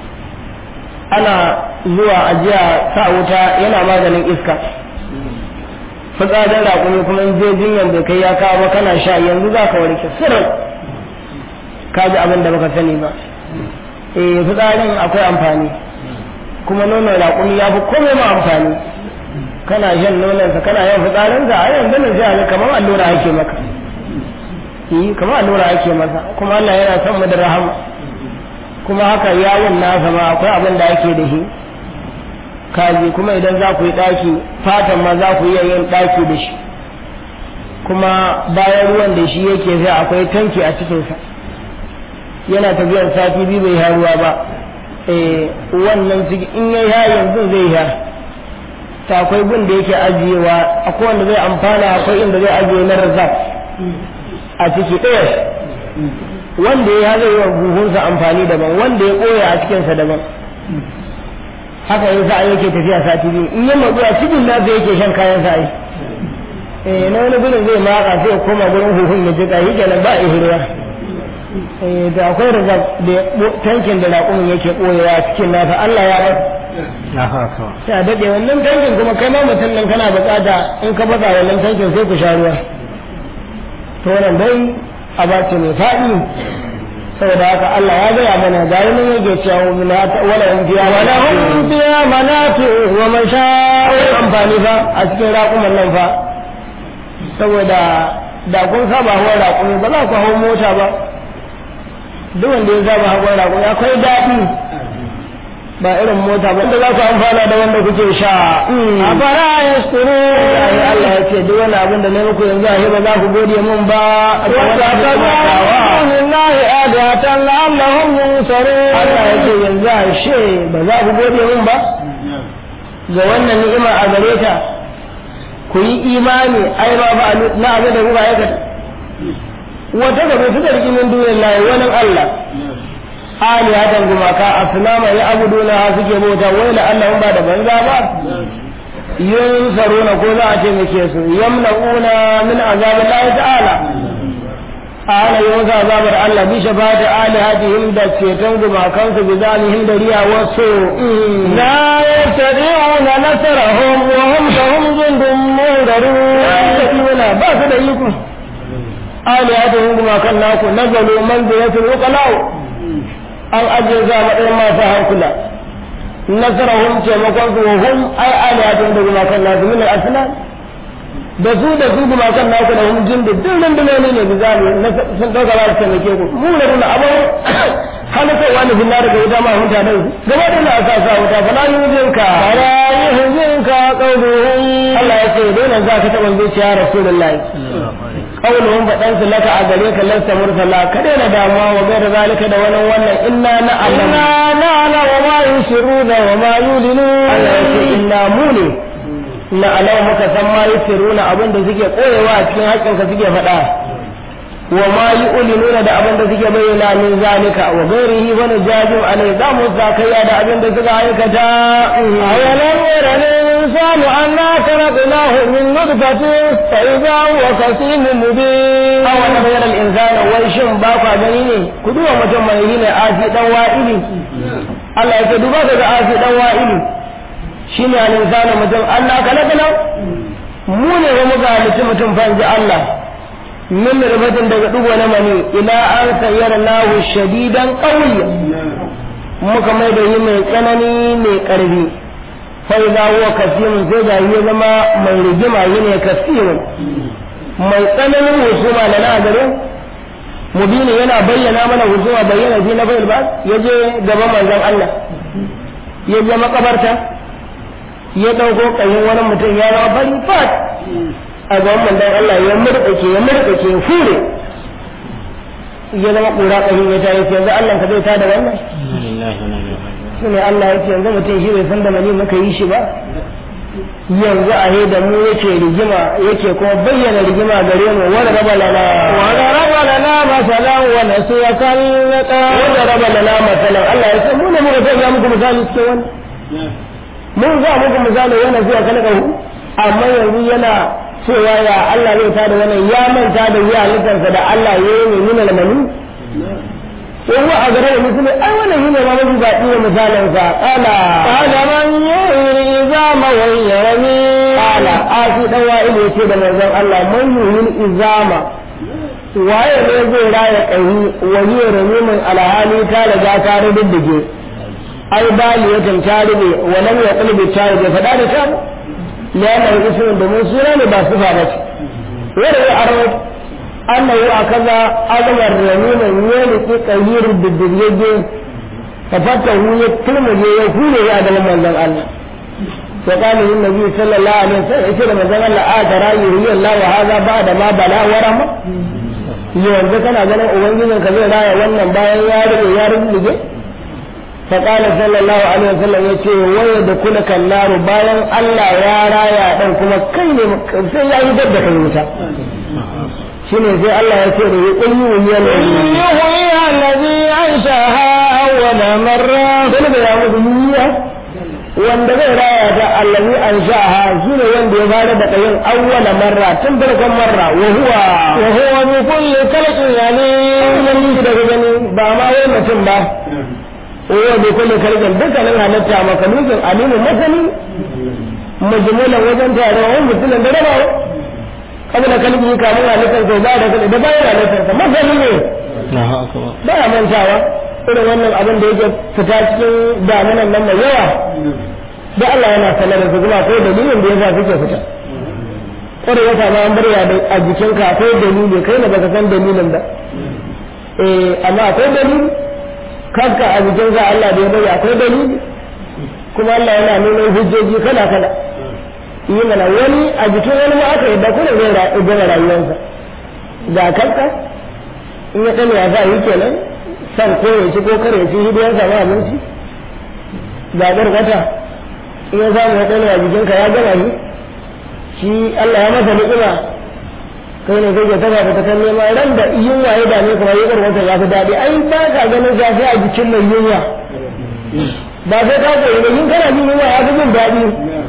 ana zuwa ajiya sa wuta yana maganin iska fitsarin raƙumi kuma in je jinyan bai kai ya kawo ba kana sha yanzu za ka warke sirrin ka ji abin da baka sani ba eh fitsarin akwai amfani kuma nonon raƙumi ya fi komai ma amfani kana shan nononsa kana yin fitsarinsa a yanzu nan sai a kamar allura ake maka yi kamar allura ake masa kuma Allah yana son mu da rahama kuma haka yawon nasa ma akwai abin da ake da shi kaji kuma idan za ku yi ɗaki fatan ma za ku iya yin ɗaki da shi kuma bayan ruwan da shi yake sai akwai tanki a cikinsa yana tafiyar sati biyu bai ha ruwa ba eh wannan ciki in ya ha yanzu zai ha ta akwai gun da yake ajiyewa akwai wanda zai amfana akwai inda zai ajiye na razak a ciki ɗaya wanda ya zai yi wa buhunsa amfani daban wanda ya ɓoye a cikinsa daban haka yin sa'a yake tafiya sati biyu in yi matsu a cikin nasa yake shan kayan sa'a eh na wani gudun zai maka sai ya koma gurin huhun ya jika yi kenan ba a ihirwa eh da akwai riga da tankin da raƙumin yake ɓoyewa a cikin nasa Allah ya bar sai a daɗe wannan tankin kuma kai ma mutum nan kana buƙata in ka baza wannan tankin sai ku sha ruwa to wannan dai a bace mai faɗi saboda haka Allah ya gaya mana ga yi nan yake cewa wala hum fiya
wala hum fiya manatu wa mashaa'ir
amfani fa a cikin raƙuman nan fa saboda da kun saba hawa raƙumi ba za ku hau mota ba duk wanda ya saba hawa raƙumi akwai daɗi ba irin mota ba inda za ku amfana da wanda kuke sha
a fara yaskuru
yayi Allah ya ce duk wani abin da na muku yanzu a ba za ku gode mun ba a
وتتبعون الله آلهة لعلهم ينصرون
Allah ya ce yanzu a she ba za ku gode mun ba ga wannan ni'ima a gare ta ku yi imani ai ma ba na abin da kuka aikata wata gaba su da rikimin duniyar layi wani Allah alihatan gumaka asnama ya abuduna ha suke bauta wai la Allah ba da banza ba yunsaruna ko za a ce muke su yamna'una min azabillahi ta'ala ana yi wasu azabar Allah bi shafati alihatihim da ceton gumakansu bi zalihim da riya wasu
لا يستطيعون نصرهم وهم لهم جند منذرون
wala ba su da iko alihatihim gumakan naku nazalu manzilatul uqalau an ajiye su a matsayin masu hankula nasarahum taimakon su hum ai alihatihim da gumakan nasu min al-aslan da su da su gumakan naku da hum jin da duk rundunoni ne bizali sun dauka ba su taimake ku mu da kuna abin halittarwa ne finna daga wuta ma hunta da su gaba da na asa sa wuta fa la yujinka
فلا يحزنك قولهم
Allah ya ce dole za ka taɓa zuciya Rasulullahi qauluhum fadan su laka a gare ka lasta mursala ka daina damuwa wa gaira zalika da wannan wannan inna na Allah
إنا نعلم ما يسرون وما يعلنون
Allah ya ce inna mu ne na alau muka san ma yusiruna abin da suke koyewa a cikin haƙƙin ka suke faɗa wa ma yu'linuna da abin da suke bayyana min zalika wa ghairihi wa najajum alai za mu zakaya da abin da suka aikata
أولم ير الإنسان أنا خلقناه من نطفة فإذا هو خصيم مبين
aw wani bayar al-insana wai shin ba kwa gani ne ku duba mutum mai yi ne asi dan wa'ili Allah ya ce duba ka ga asi dan wa'ili shine al-insana mutum Allah kalakana mu ne wa muka halitta mutum fa inji Allah min rubatin daga dugo na mani ila an sayyara lahu shadidan qawiyya muka mai da yi mai tsanani mai karfi fa idza huwa kasirun sai ga ya zama mai rigima yi ne kasirun mai tsananin husuma da na gare mubini yana bayyana mana husuma bayyana fi na bai ba ya je gaban manzon Allah ya je makabarta ya dauko kayin wani mutum ya zama fari fat a gaban manzon Allah ya murƙake ya murƙake ya fure ya zama ƙura ƙarin ya ta yace yanzu Allah ka zai ta da wannan shi ne Allah ya ce yanzu mutum shi bai san da mani muka yi shi ba yanzu a da mu yake rigima yake kuma bayyana rigima gare mu wanda raba lana
وضرب لنا مثلا ونسي خلقه
wanda raba lana masalan Allah ya ce mu ne muka sanya muku misali cikin wani mun za muku misali yana zuwa kalaka hu amma yanzu yana cewa ya Allah zai tada wannan ya manta da ya halittarsa da Allah ya yi ne nuna lamani وهو أقرب مثل أولا هنا ما مجد بأتيه مثالا قال
قال من يحيي العظام وهي رميم
قال آتي دوائل يتيد من الله من يهي الإزام waye ne zai raya ƙahi wani ramimin alhali ta riga ta rubuddige ai baliyatan ta rube walam ya kulbi ta rube faɗa da ta liyanar ismin domin suna ne ba sufa ba ce wanda ya aro annahu akaza azmar ramimin yaliki ƙahir diddige fa fatahu ya turmuje ya hule ya da manzon Allah فقال النبي صلى الله عليه وسلم يقول ما زال الله آترى يري الله وهذا بعد ما بلا ورم yanzu kana ganin ubangijin ka zai raya wannan bayan ya rube ya rube فقال صلى الله عليه وسلم yace waya da kula kallaru bayan Allah ya raya dan kuma kai ne sai ya yi da kai wuta shine sai Allah ya ce da ya kulli wuyal
يحيي الذي أنشأها أول مرة
sai da ya mutu yiya wanda zai raya ta allazi an sha'aha shine wanda ya fara da kayin awwala marra tun farkon marra wa huwa
وهو بكل خلق عليم
wannan shi daga gani ba ma wai mutum ba wa bi kulli kalbin dukkanin halitta makalukin alimu masani majmulan wajen tarawon mutumin da rabawa kabla kalbi kamun halittar sai ba da kalbi da bayan halittar sa masani ne ba ya mantawa irin wannan abin da yake fita cikin damunan nan mai yawa da Allah yana sanar da su kuma akwai dalilin da yasa suke fita kada wata ma an barya da a jikinka akwai dalili kai ne baka san dalilin ba eh amma akwai dalili kanka a jikinka Allah da ya bari akwai dalili kuma Allah yana nuna hujjoji kala kala yi mana wani a jikin wani ma aka yadda kuma zai gama rayuwarsa ga kanka in ya kame ya sa yi kenan san ko ya ci ko kare ya ci hidiyar samu abinci ga wata in ya samu ya kame a jikinka ya gama shi shi Allah ya masa ni'ima kai ne kake taba ta kan nema ran da yunwa ya dame kuma ya wata ya fi daɗi ai ba ka ganin zafi a jikin mai yunwa ba sai ka koyi da yin kana jin yunwa ya fi jin daɗi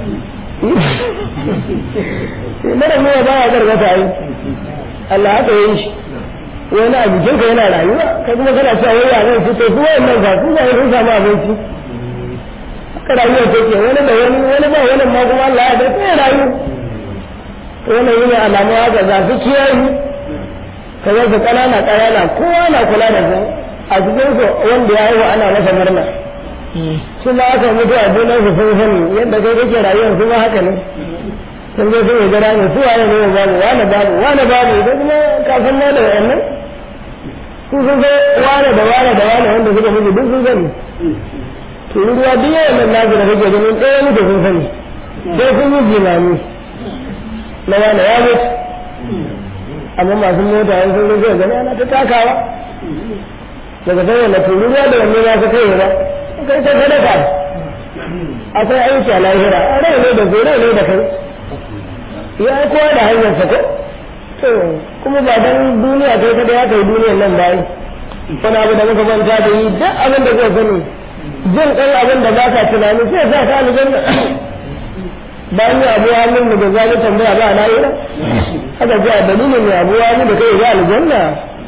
mara yunwa ba ya gargata ai Allah haka yi shi wani a jikinka yana rayuwa kai kuma kana cewa wai ya zai fito su wayannan ba su ba sun samu abinci haka rayuwa take wani da wani wani ba wani ma kuma Allah ya bai sai rayu wannan yi ne alamu haka za su kiyaye ka zai su ƙanana ƙanana kowa na kula da su a cikin su wanda ya haihu ana masa murna su ma aka mutu a junan su sun sani yadda kai kake rayuwar su ma haka ne sun zo sun yi gara ne su waye ne babu wani babu wani babu idan kuma kafin ma da wayannan su sun zo wane da wane da wane wanda suka mutu duk sun sani to ruwa duk yawan nan nasu da kake ganin ɗaya mutu sun sani sai sun yi jimami na wane ya mutu amma masu mota yan sun zai gani ana ta takawa daga sai wanda turu ruwa da wanne ya ka kai ba kai ta sadaka akwai aiki a lahira rai ne da zai rai ne da kai ya yi kowa da hanyar sa ko to kuma ba dan duniya kai kada ya kai duniyar nan bayi wani abu da muka manta da yi duk abin da zai sani jin ɗan abin da ba ka tunani sai sa ka aljanna bayan ya abu hannun da zai tambaya ba na yi haka ji a dalilin ya abu hannun da kai ga aljanna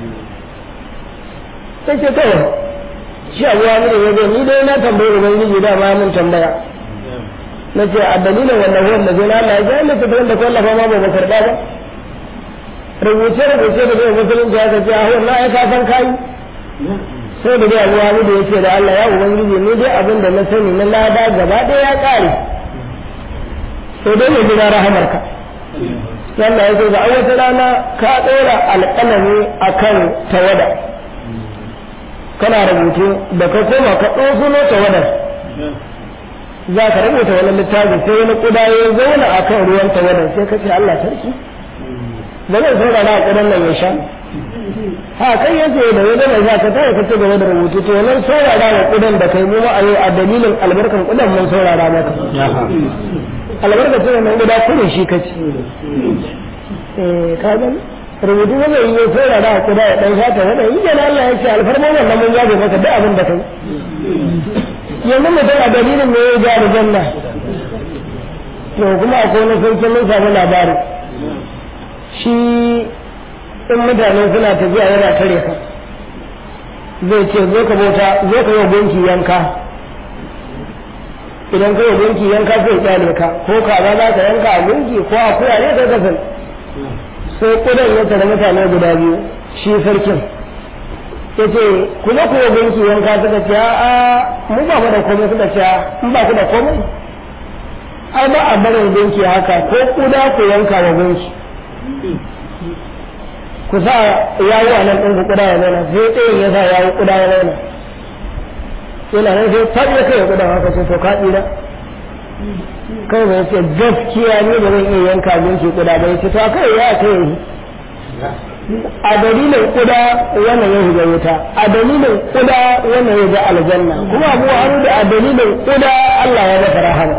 sai ce kawai shi abu hannun da ya zo ni dai na tambayi ubangiji da ma mun tambaya na ce a dalilin wannan ruwan da zai na Allah ya ga Allah ta da kwallafa ma ba ba karɓa ba rubuce rubuce da zai musulunci ya ce a wannan ai ka san kai sai da dai abu hannun da ya ce da Allah ya ubangiji ni dai abin da na sani na lada gaba ɗaya ya ƙare sai dai mai jira rahamarka Allah ya ce da wata rana ka ɗora alƙalami a kan tawada kana rubutu da ka koma ka ɗofuno tawadar za ka rubuta wani littafi sai wani ƙuda ya zauna a kan ruwan tawadar sai ka ce Allah sarki ba zai saurara a ƙudan nan ya sha ha kai yace da wani mai za ka tare ka ci gaba da rubutu to wannan saurara wa ƙudan da kai mu a yau a dalilin albarkan ƙudan mun saurara maka albarkacin wannan guda kurin shi ka ci ka gani rubutu ba zai yi sai da kuda ya dan shata wanda yi da Allah ya ce alfarma wannan mun yabe maka duk abin da kai yanzu mutum a dalilin ne ya ja da janna to kuma akwai wani sarki mun samu labari shi in mutane suna tafiya yana tare ka zai ce zo ka bauta zo ka yi gunki yanka idan ka yi gunki yanka zai kyale ka ko kaza za ka yanka a gunki ko a kuya ne kai kasan sai kudan ya tare mutane guda biyu shi sarkin ya ce ku zo ku yi gunki yanka suka ce a mu ba mu da komai suka ce in ba ku da komai ai ba a barin gunki haka ko kuda ku yanka wa gunki ku sa yawo a nan ɗin ku kuda ya zauna sai tsayin ya sa yawo kuda ya zauna yana nan sai faɗi ya kai kuda haka sai to ka tsira kai bai ce gaskiya ne ba zan iya yanka gunki kuda ba ya ce to a kai ya kai yi a dalilin kuda wannan ya shiga wuta a dalilin kuda wannan ya ga aljanna kuma abu haru da a dalilin kuda Allah ya masa rahama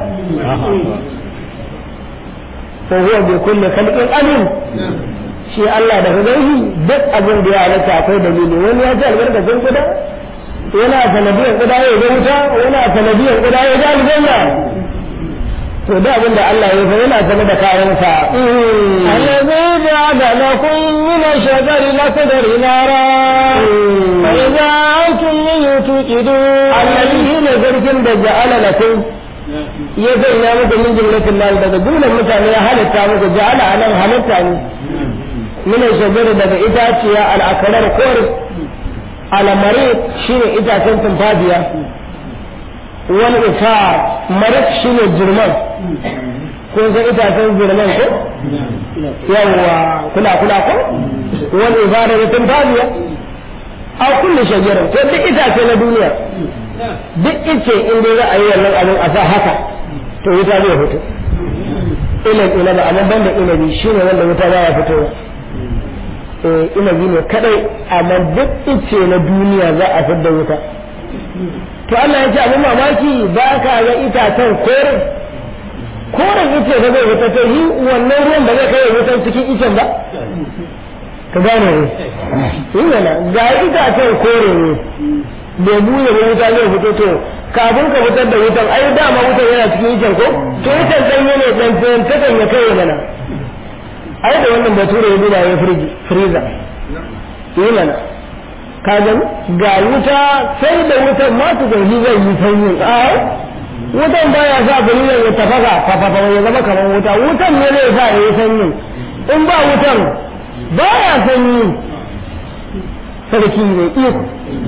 fa huwa bi kulli khalqin alim shi Allah da gani duk abin da ya halatta akwai dalili wani ya ce albarkacin kuda yana sanadiyar kuda ya ga wuta yana sanadiyar kuda ya ga aljanna to da abin da Allah ya fa yana sanar da kayansa
الذي جعل لكم من الشجر الأخضر نارا فإذا أنتم منه توقدون
الذي هنا zargin da ja'ala lakum ya sanya muku min jumlatin mal daga jumlar mutane ya halitta muku ja'ala anan halitta ne min shajar daga itaciya al-akrar kor al-mari shine itacen tumfafiya wal isar marik shine jirman kun san itacen jirman ko yawwa kula kula ko wal isar da tumfafiya a kulli shajarar ko duk itace na duniya duk ice in dai za a yi wannan abin a sa haka to wuta zai fito ilan inabi amma banda inabi shine wanda wuta za ya fito eh inabi ne kadai amma duk ice na duniya za a fitar da wuta to Allah ya ce abin mamaki ba ka ga itacen kore koren ice ka zai fita to yi wannan ruwan ba zai kai wutan cikin icen ba ka gane ne yi mana ga itacen kore ne bai buye ba wuta zai fito to kafin ka fitar da wutan ai dama wutan yana cikin icen ko to icen ɗanye ne ɗan tsayin takan ya kai mana ai da wannan bature ya duba ya firji friza yi mana ka ga ga wuta sai da wutan ma tu gani zai yi sanyi a wutan baya sa buliyan ya tafasa fafafa ya zama kamar wuta wutan ne zai sa ya yi sanyi in ba wutan baya sanyi sarki ne iko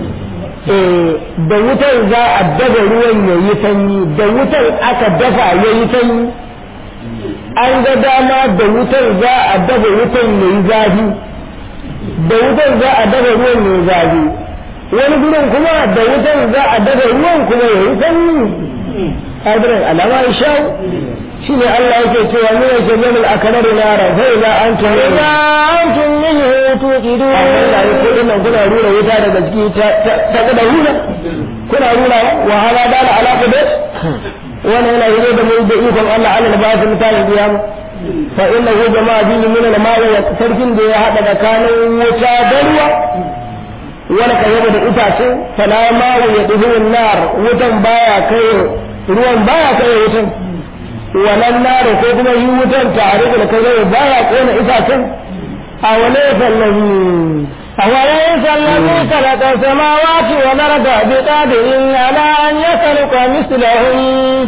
da wutar za a dafa ruwan ya yi sanyi da wutar aka dafa ya yi sanyi an ga dama da wutar za a dafa wutar ya yi zafi da wutar za a dafa ruwan ya yi zafi wani gurin kuma da wutar za a dafa ruwan kuma ya yi sanyi hadirin alama ya sha shi ne Allah yake cewa min al-jannah al-akbar nara fa idza antum
إذا أنتم منه توقدون
Allah ya ce dinnan kuna rura wuta daga ciki ta ta da hula kuna rura wa hala dala ala qudat wannan yana yi da mai da ikon Allah Allah da ba su mutane biya mu fa innahu jama'a bi min al-ma'i wa sarkin da ya hada tsakanin wuta da ruwa wani kayyaba da itace fala ma'u ya dubu nar wutan baya kai ruwan baya kai wutan wannan nar ko kuma yi wutan tare da kai baya kona itacen a wale sallabi
أوليس الذي خلق السماوات والأرض بقادر على أن يخلق مثلهم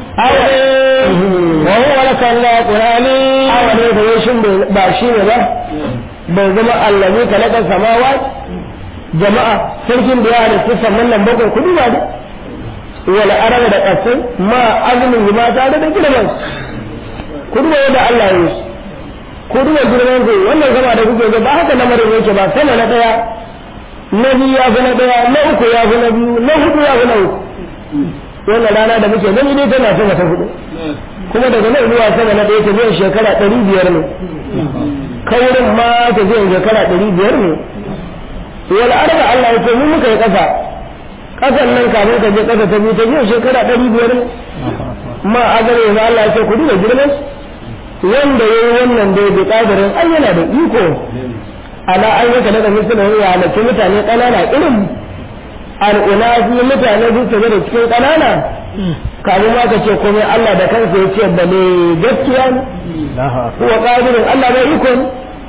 وهو الخلاق العليم
awale da yashin ba shi ne ba bai zama allazi kalaka samawa jama'a sarkin da ya halitta sannan nan bakwai kudu ba da wala araba da kasai ma azumin ma tare da girman kudu ba da Allah ya yi kudu da girman ku wannan zama da kuke ga ba haka lamarin yake ba sama na daya na biyu ya fi na daya na uku ya fi na biyu na hudu ya fi na uku wannan rana da muke gani dai tana sama ta hudu kuma daga nan zuwa sama na ɗaya tafiyan shekara ɗari biyar ne kaurin ma tafiyan shekara ɗari biyar ne wal arba Allah ya ce mu muka yi ƙasa ƙasan nan kafin ka je ƙasa ta biyu tafiyan shekara ɗari biyar ne ma a gare ya Allah ya ce ku duba girman wanda ya yi wannan da ya bi ƙadarin ai yana da iko ala an yaka daga misalin ya halarci mutane ƙanana irin al'una su mutane su tafi da cikin ƙanana kafin ma ka ce komai Allah da kansa ya ce bale gaskiya ne kuwa ƙadirin Allah bai iko ne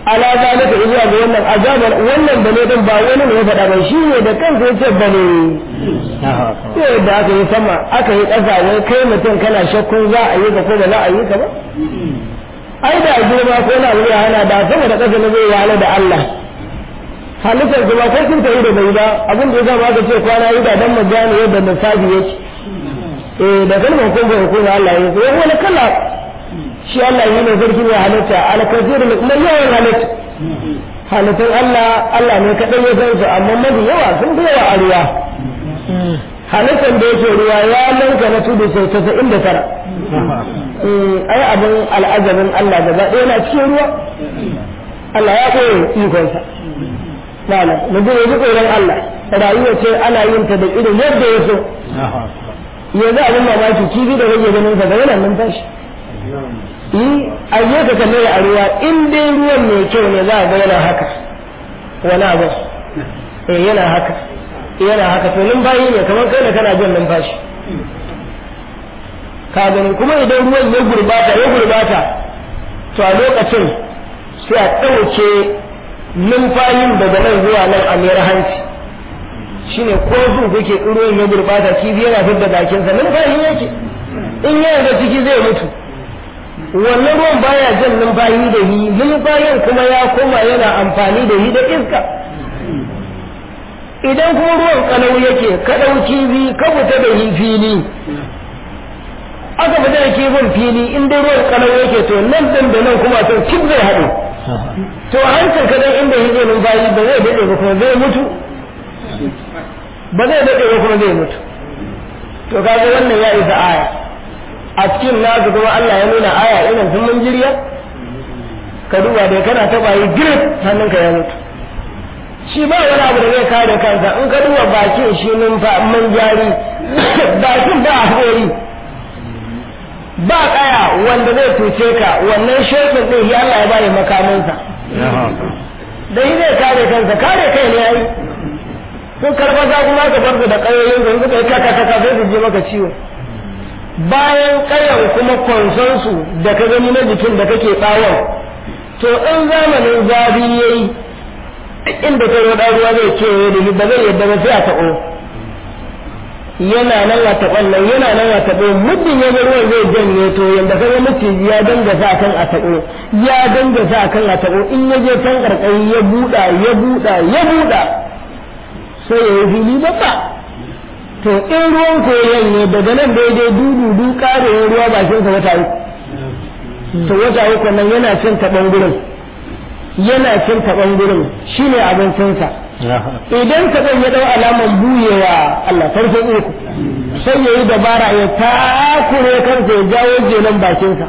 ala zalika zuwa ga wannan azabar wannan bane din ba wani ne ya faɗa ba shi ne da kansa ya ce bane sai da aka yi sama aka yi ƙasa wai kai mutum kana shakkun za a yi ka ko ba za a yi ka ba ai da girma ko na wuya hana da sama da ƙasa na zai wahala da Allah halittar kuma ko sun tayi da bai ba abin da ya zama aka ce kwana yi da dan mu gane yadda lissafi yake eh da kalmar kun ga hukuma Allah ya yi wani kala shi Allah yi ne sarki mai halitta alkasir mai yawan halitta halittun Allah Allah ne kaɗai ya san su amma mafi yawa sun fi yawa a ruwa halittar da yake ruwa ya lanka na tudu sau tasa'in da tara ai abin al'ajabin Allah gaba ɗaya na cikin ruwa Allah ya koyi ikonsa malam mu ji ji tsoron Allah rayuwa ce ana yin ta da irin yadda ya so yanzu abin mamaki kifi da kake ganin sa ga yana numfashi yi a je ka kalle a ruwa in dai ruwan mai kyau ne za a ga yana haka wani abu eh yana haka yana haka to numfashi ne kamar kai da kana jin numfashi ka gani kuma idan ruwan ya gurbata ya gurbata to a lokacin sai a ɗauke numfashin daga nan zuwa nan a mayar hanci shine ko su kuke ruwan ya gurbata kifi yana fidda bakinsa numfashi yake in yana da ciki zai mutu wannan ruwan baya jan numfashi da hi numfashin kuma ya koma yana amfani da hi da iska idan kuma ruwan kalau yake ka ɗauki bi ka fita da hi fili aka fita da kifin fili in dai ruwan kalau yake to nan ɗin da nan kuma to cik zai haɗu to a hancin ka dan inda yake numfashi ba zai daɗe ba kuma zai mutu ba zai daɗe ba kuma zai mutu to kaga wannan ya isa aya a cikin nasu kuma Allah ya nuna aya irin sun mun jirya ka duba da kana taba yi grip hannunka ya mutu shi ba wani abu da zai kare kansa in ka duba bakin shi numfa man jari bakin ba haƙori ba kaya wanda zai tuce ka wannan shekin din shi Allah ya bani makaminsa da shi zai kare kansa kare kai ne ai sun karfasa kuma ka bar su da ƙayoyin su suka yi kaka kaka sai su je maka ciwo bayan ƙayan kuma konsonsu da ka gani na jikin da kake ɓawon to in zamanin zafi ya yi inda ka roɗa ruwa zai kewaye da shi ba zai yadda ba sai a taɓo yana nan a taɓon nan yana nan a taɓo muddin ya ruwan zai janye to yadda ka ga maciji ya danga sa kan a taɓo ya danga sa kan a taɓo in ya je can ƙarƙari ya buɗa ya buɗa ya buɗa sai ya yi fili babba to in ruwan koyon ne daga nan daidai dudu karewar ruwa bakinsa wata uku to wata uku nan yana cin taɓan gurin yana cin taɓan gurin shi ne abincinsa idan taɓan ya ɗau alaman buyewa Allah sarkin uku sai ya yi dabara ya takure kansa ya jawo jelan bakinsa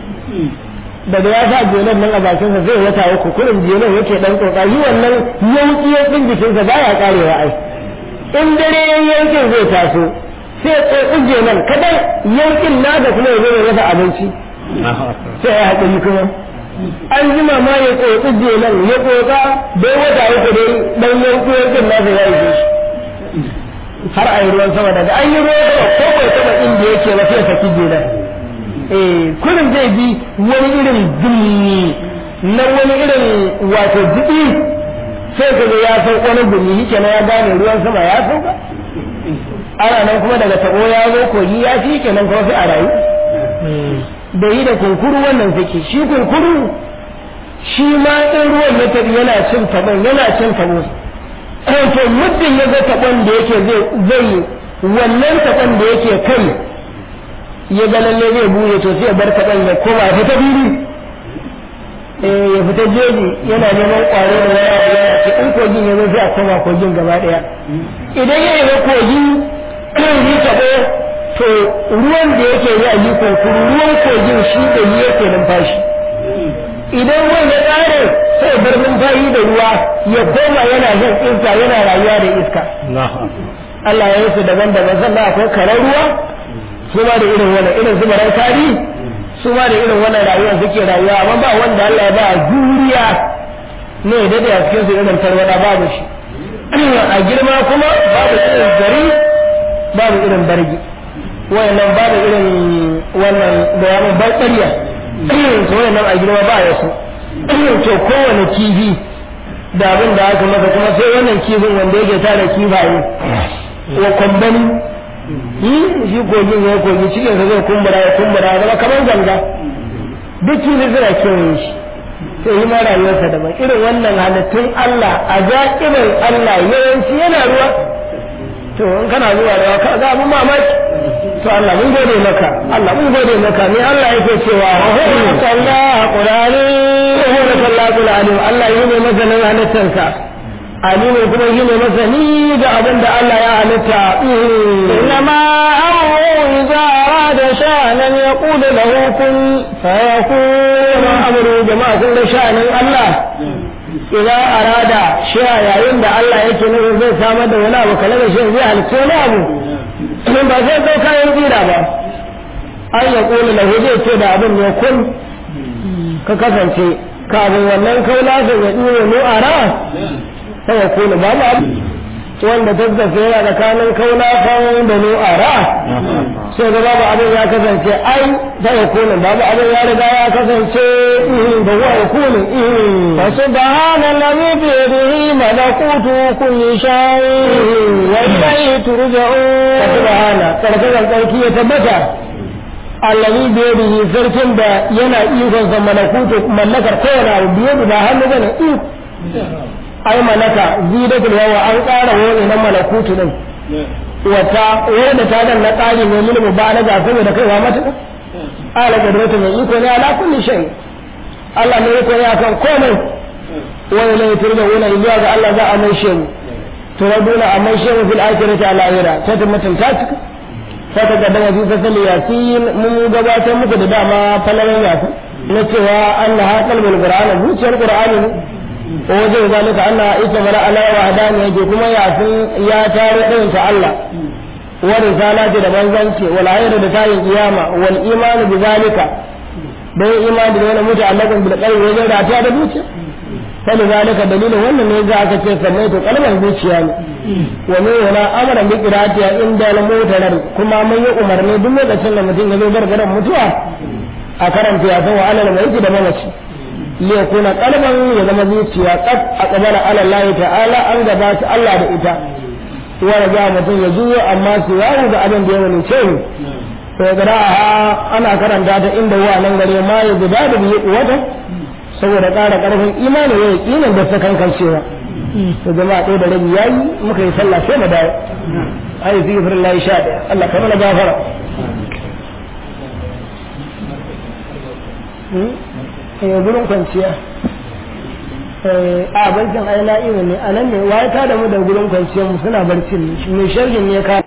daga ya sa jelan nan a bakinsa zai wata uku kurin jelan yake ɗan ƙoƙari wannan yanki yankin jikinsa baya ƙarewa ai in dare yankin zai taso sai tsotsi jelan kadan yankin na da kuma ya zo ya rasa abinci sai ya haƙuri kuma an jima ma ya tsotsi jelan ya tsotsa bai wata uku dai dan yanki yankin nasa ya yi shi har a yi ruwan sama daga an yi ruwan sama ko bai taɓa inda yake ba sai ya saki jelan eh kurin zai bi wani irin dumi na wani irin wato jiɗi sai ka ga ya san wani gumi yake na ya gane ruwan sama ya sauka ana nan kuma daga tabo ya zo kogi ya fi kenan kuma sai a rayu da yi da kunkuru wannan suke shi kunkuru shi ma in ruwan ya tabi yana cin tabon yana cin tabo to muddin ya ga tabon da yake zai wannan tabon da yake kai ya ga lalle zai buɗe to sai ya bar tabon ya koma ya fita biri ya fita jeji yana neman ƙwaro da wani abu yana ce in kogin ya zo sai a koma kogin gaba ɗaya idan ya yi kogi yi taɓo to ruwan da yake yi a yi kunkuru ruwan kogin shi da yi yake numfashi idan ruwan ya ƙare sai bar numfashi da ruwa ya koma yana jin iska yana rayuwa da iska Allah ya yi su daban-daban sannan akwai karar ruwa su ma da irin wannan irin su marar tarihi su ma da irin wannan rayuwar suke rayuwa amma ba wanda Allah ya ba juriya ne da da cikin su irin tarwada babu shi a girma kuma babu irin gari babu irin bargi wayannan babu irin wannan da ya ban ƙarya su wayannan a girma ba ya su to kowane kifi da abin da aka masa kuma sai wannan kifin wanda yake tara kifaye wa kwambani yi shi kogin ya kogi cikin sa zai kumbura ya kumbura ya zama kamar ganga duk kifi suna kewaye shi sai yi ma rayuwarsa daban irin wannan halittun Allah a zaƙirin Allah yawanci yana ruwa to in kana zuwa da ka ga abin mamaki to Allah mun gode maka Allah mun gode maka ne Allah yake cewa sallah qurani wa sallah qurani Allah yi ne masanin halittarsa Ali ne kuma yi ne masani ga abin da Allah ya halitta
إنما أمره إذا أراد شأنا يقول له كن فيكون
kuma amuru jama'a sun ga sha'anin Allah idan arada shi a yayin da Allah yake nufin zai samar da wani abu kala da shi zai halitta wani abu in ba zai kai kayan tsira ba an ya kula da zai ce da abin ne kun ka kasance kafin wannan kaula sai ya ɗure mu a ra sai ya kula ba ba wanda tattafe yana tsakanin kaula kan da mu a ra sai ga babu abin ya kasance ai da ya kula babu abin ya riga ya kasance da huwa ya kula
فسبحان الذي بيده ملكوت كل شيء وإليه ترجعون
subhana karkarar sarki ya tabbata allazi bi yadihi sarkin da yana ikon sa malakutu mallakar kowane abu biye da hannu bane iko ai malaka zidatul yawa an ƙara wani na malakutu din wata wanda ta dan na ƙari ne mulmu ba na ga saboda kaiwa mata ala qudratu mai iko ne ala kulli shay Allah ne yake ne akan komai wani ne turda wani zuwa ga Allah za a mai shi turaduna a mai shi fil akhirati ala akhira ta tabbatin ta cika saka ga daga bisa sali yasin mun gabatar muku da dama falalan yasin na cewa Allah ha kalbul qur'an zuciyar qur'ani ne ko wajen zalika Allah ita mara ala wa hadani yake kuma yasin ya tare ɗayan ta Allah wa risalati da manzanci wal ayatu da tayin kiyama wal iman bi zalika da yin imani da wani mutu allakun bil qalbi wajen rata da zuciya sai zalika dalilin wannan ne za aka ce sannan to kalmar zuciya ne wa ne wala amara bi qira'atiha inda al mutarar kuma mun yi umarni duk lokacin da mutum ya zo gargaran mutuwa a karanta ya san wa alal mai da mamaci li yakuna qalban ya zama zuciya qad aqbala ala Allah ta'ala an gabata Allah da ita wa raja mutum ya juyo amma su yawo da abin da ya wani ce to ga ana karanta ta inda wa nan gare ma ya guda da biyu wata saboda ƙara ƙarfin imani ya yaƙinin da ta kankancewa to jama'a ɗaya da rabi yayi muka yi sallah sai mu dawo ayi fi firin layi sha ɗaya Allah ka mana gafara eh gurin kwanciya a barcin ai la'iru ne a nan ne waye ta da mu da gurin kwanciyar mu suna barcin ne mai sharhin ne ka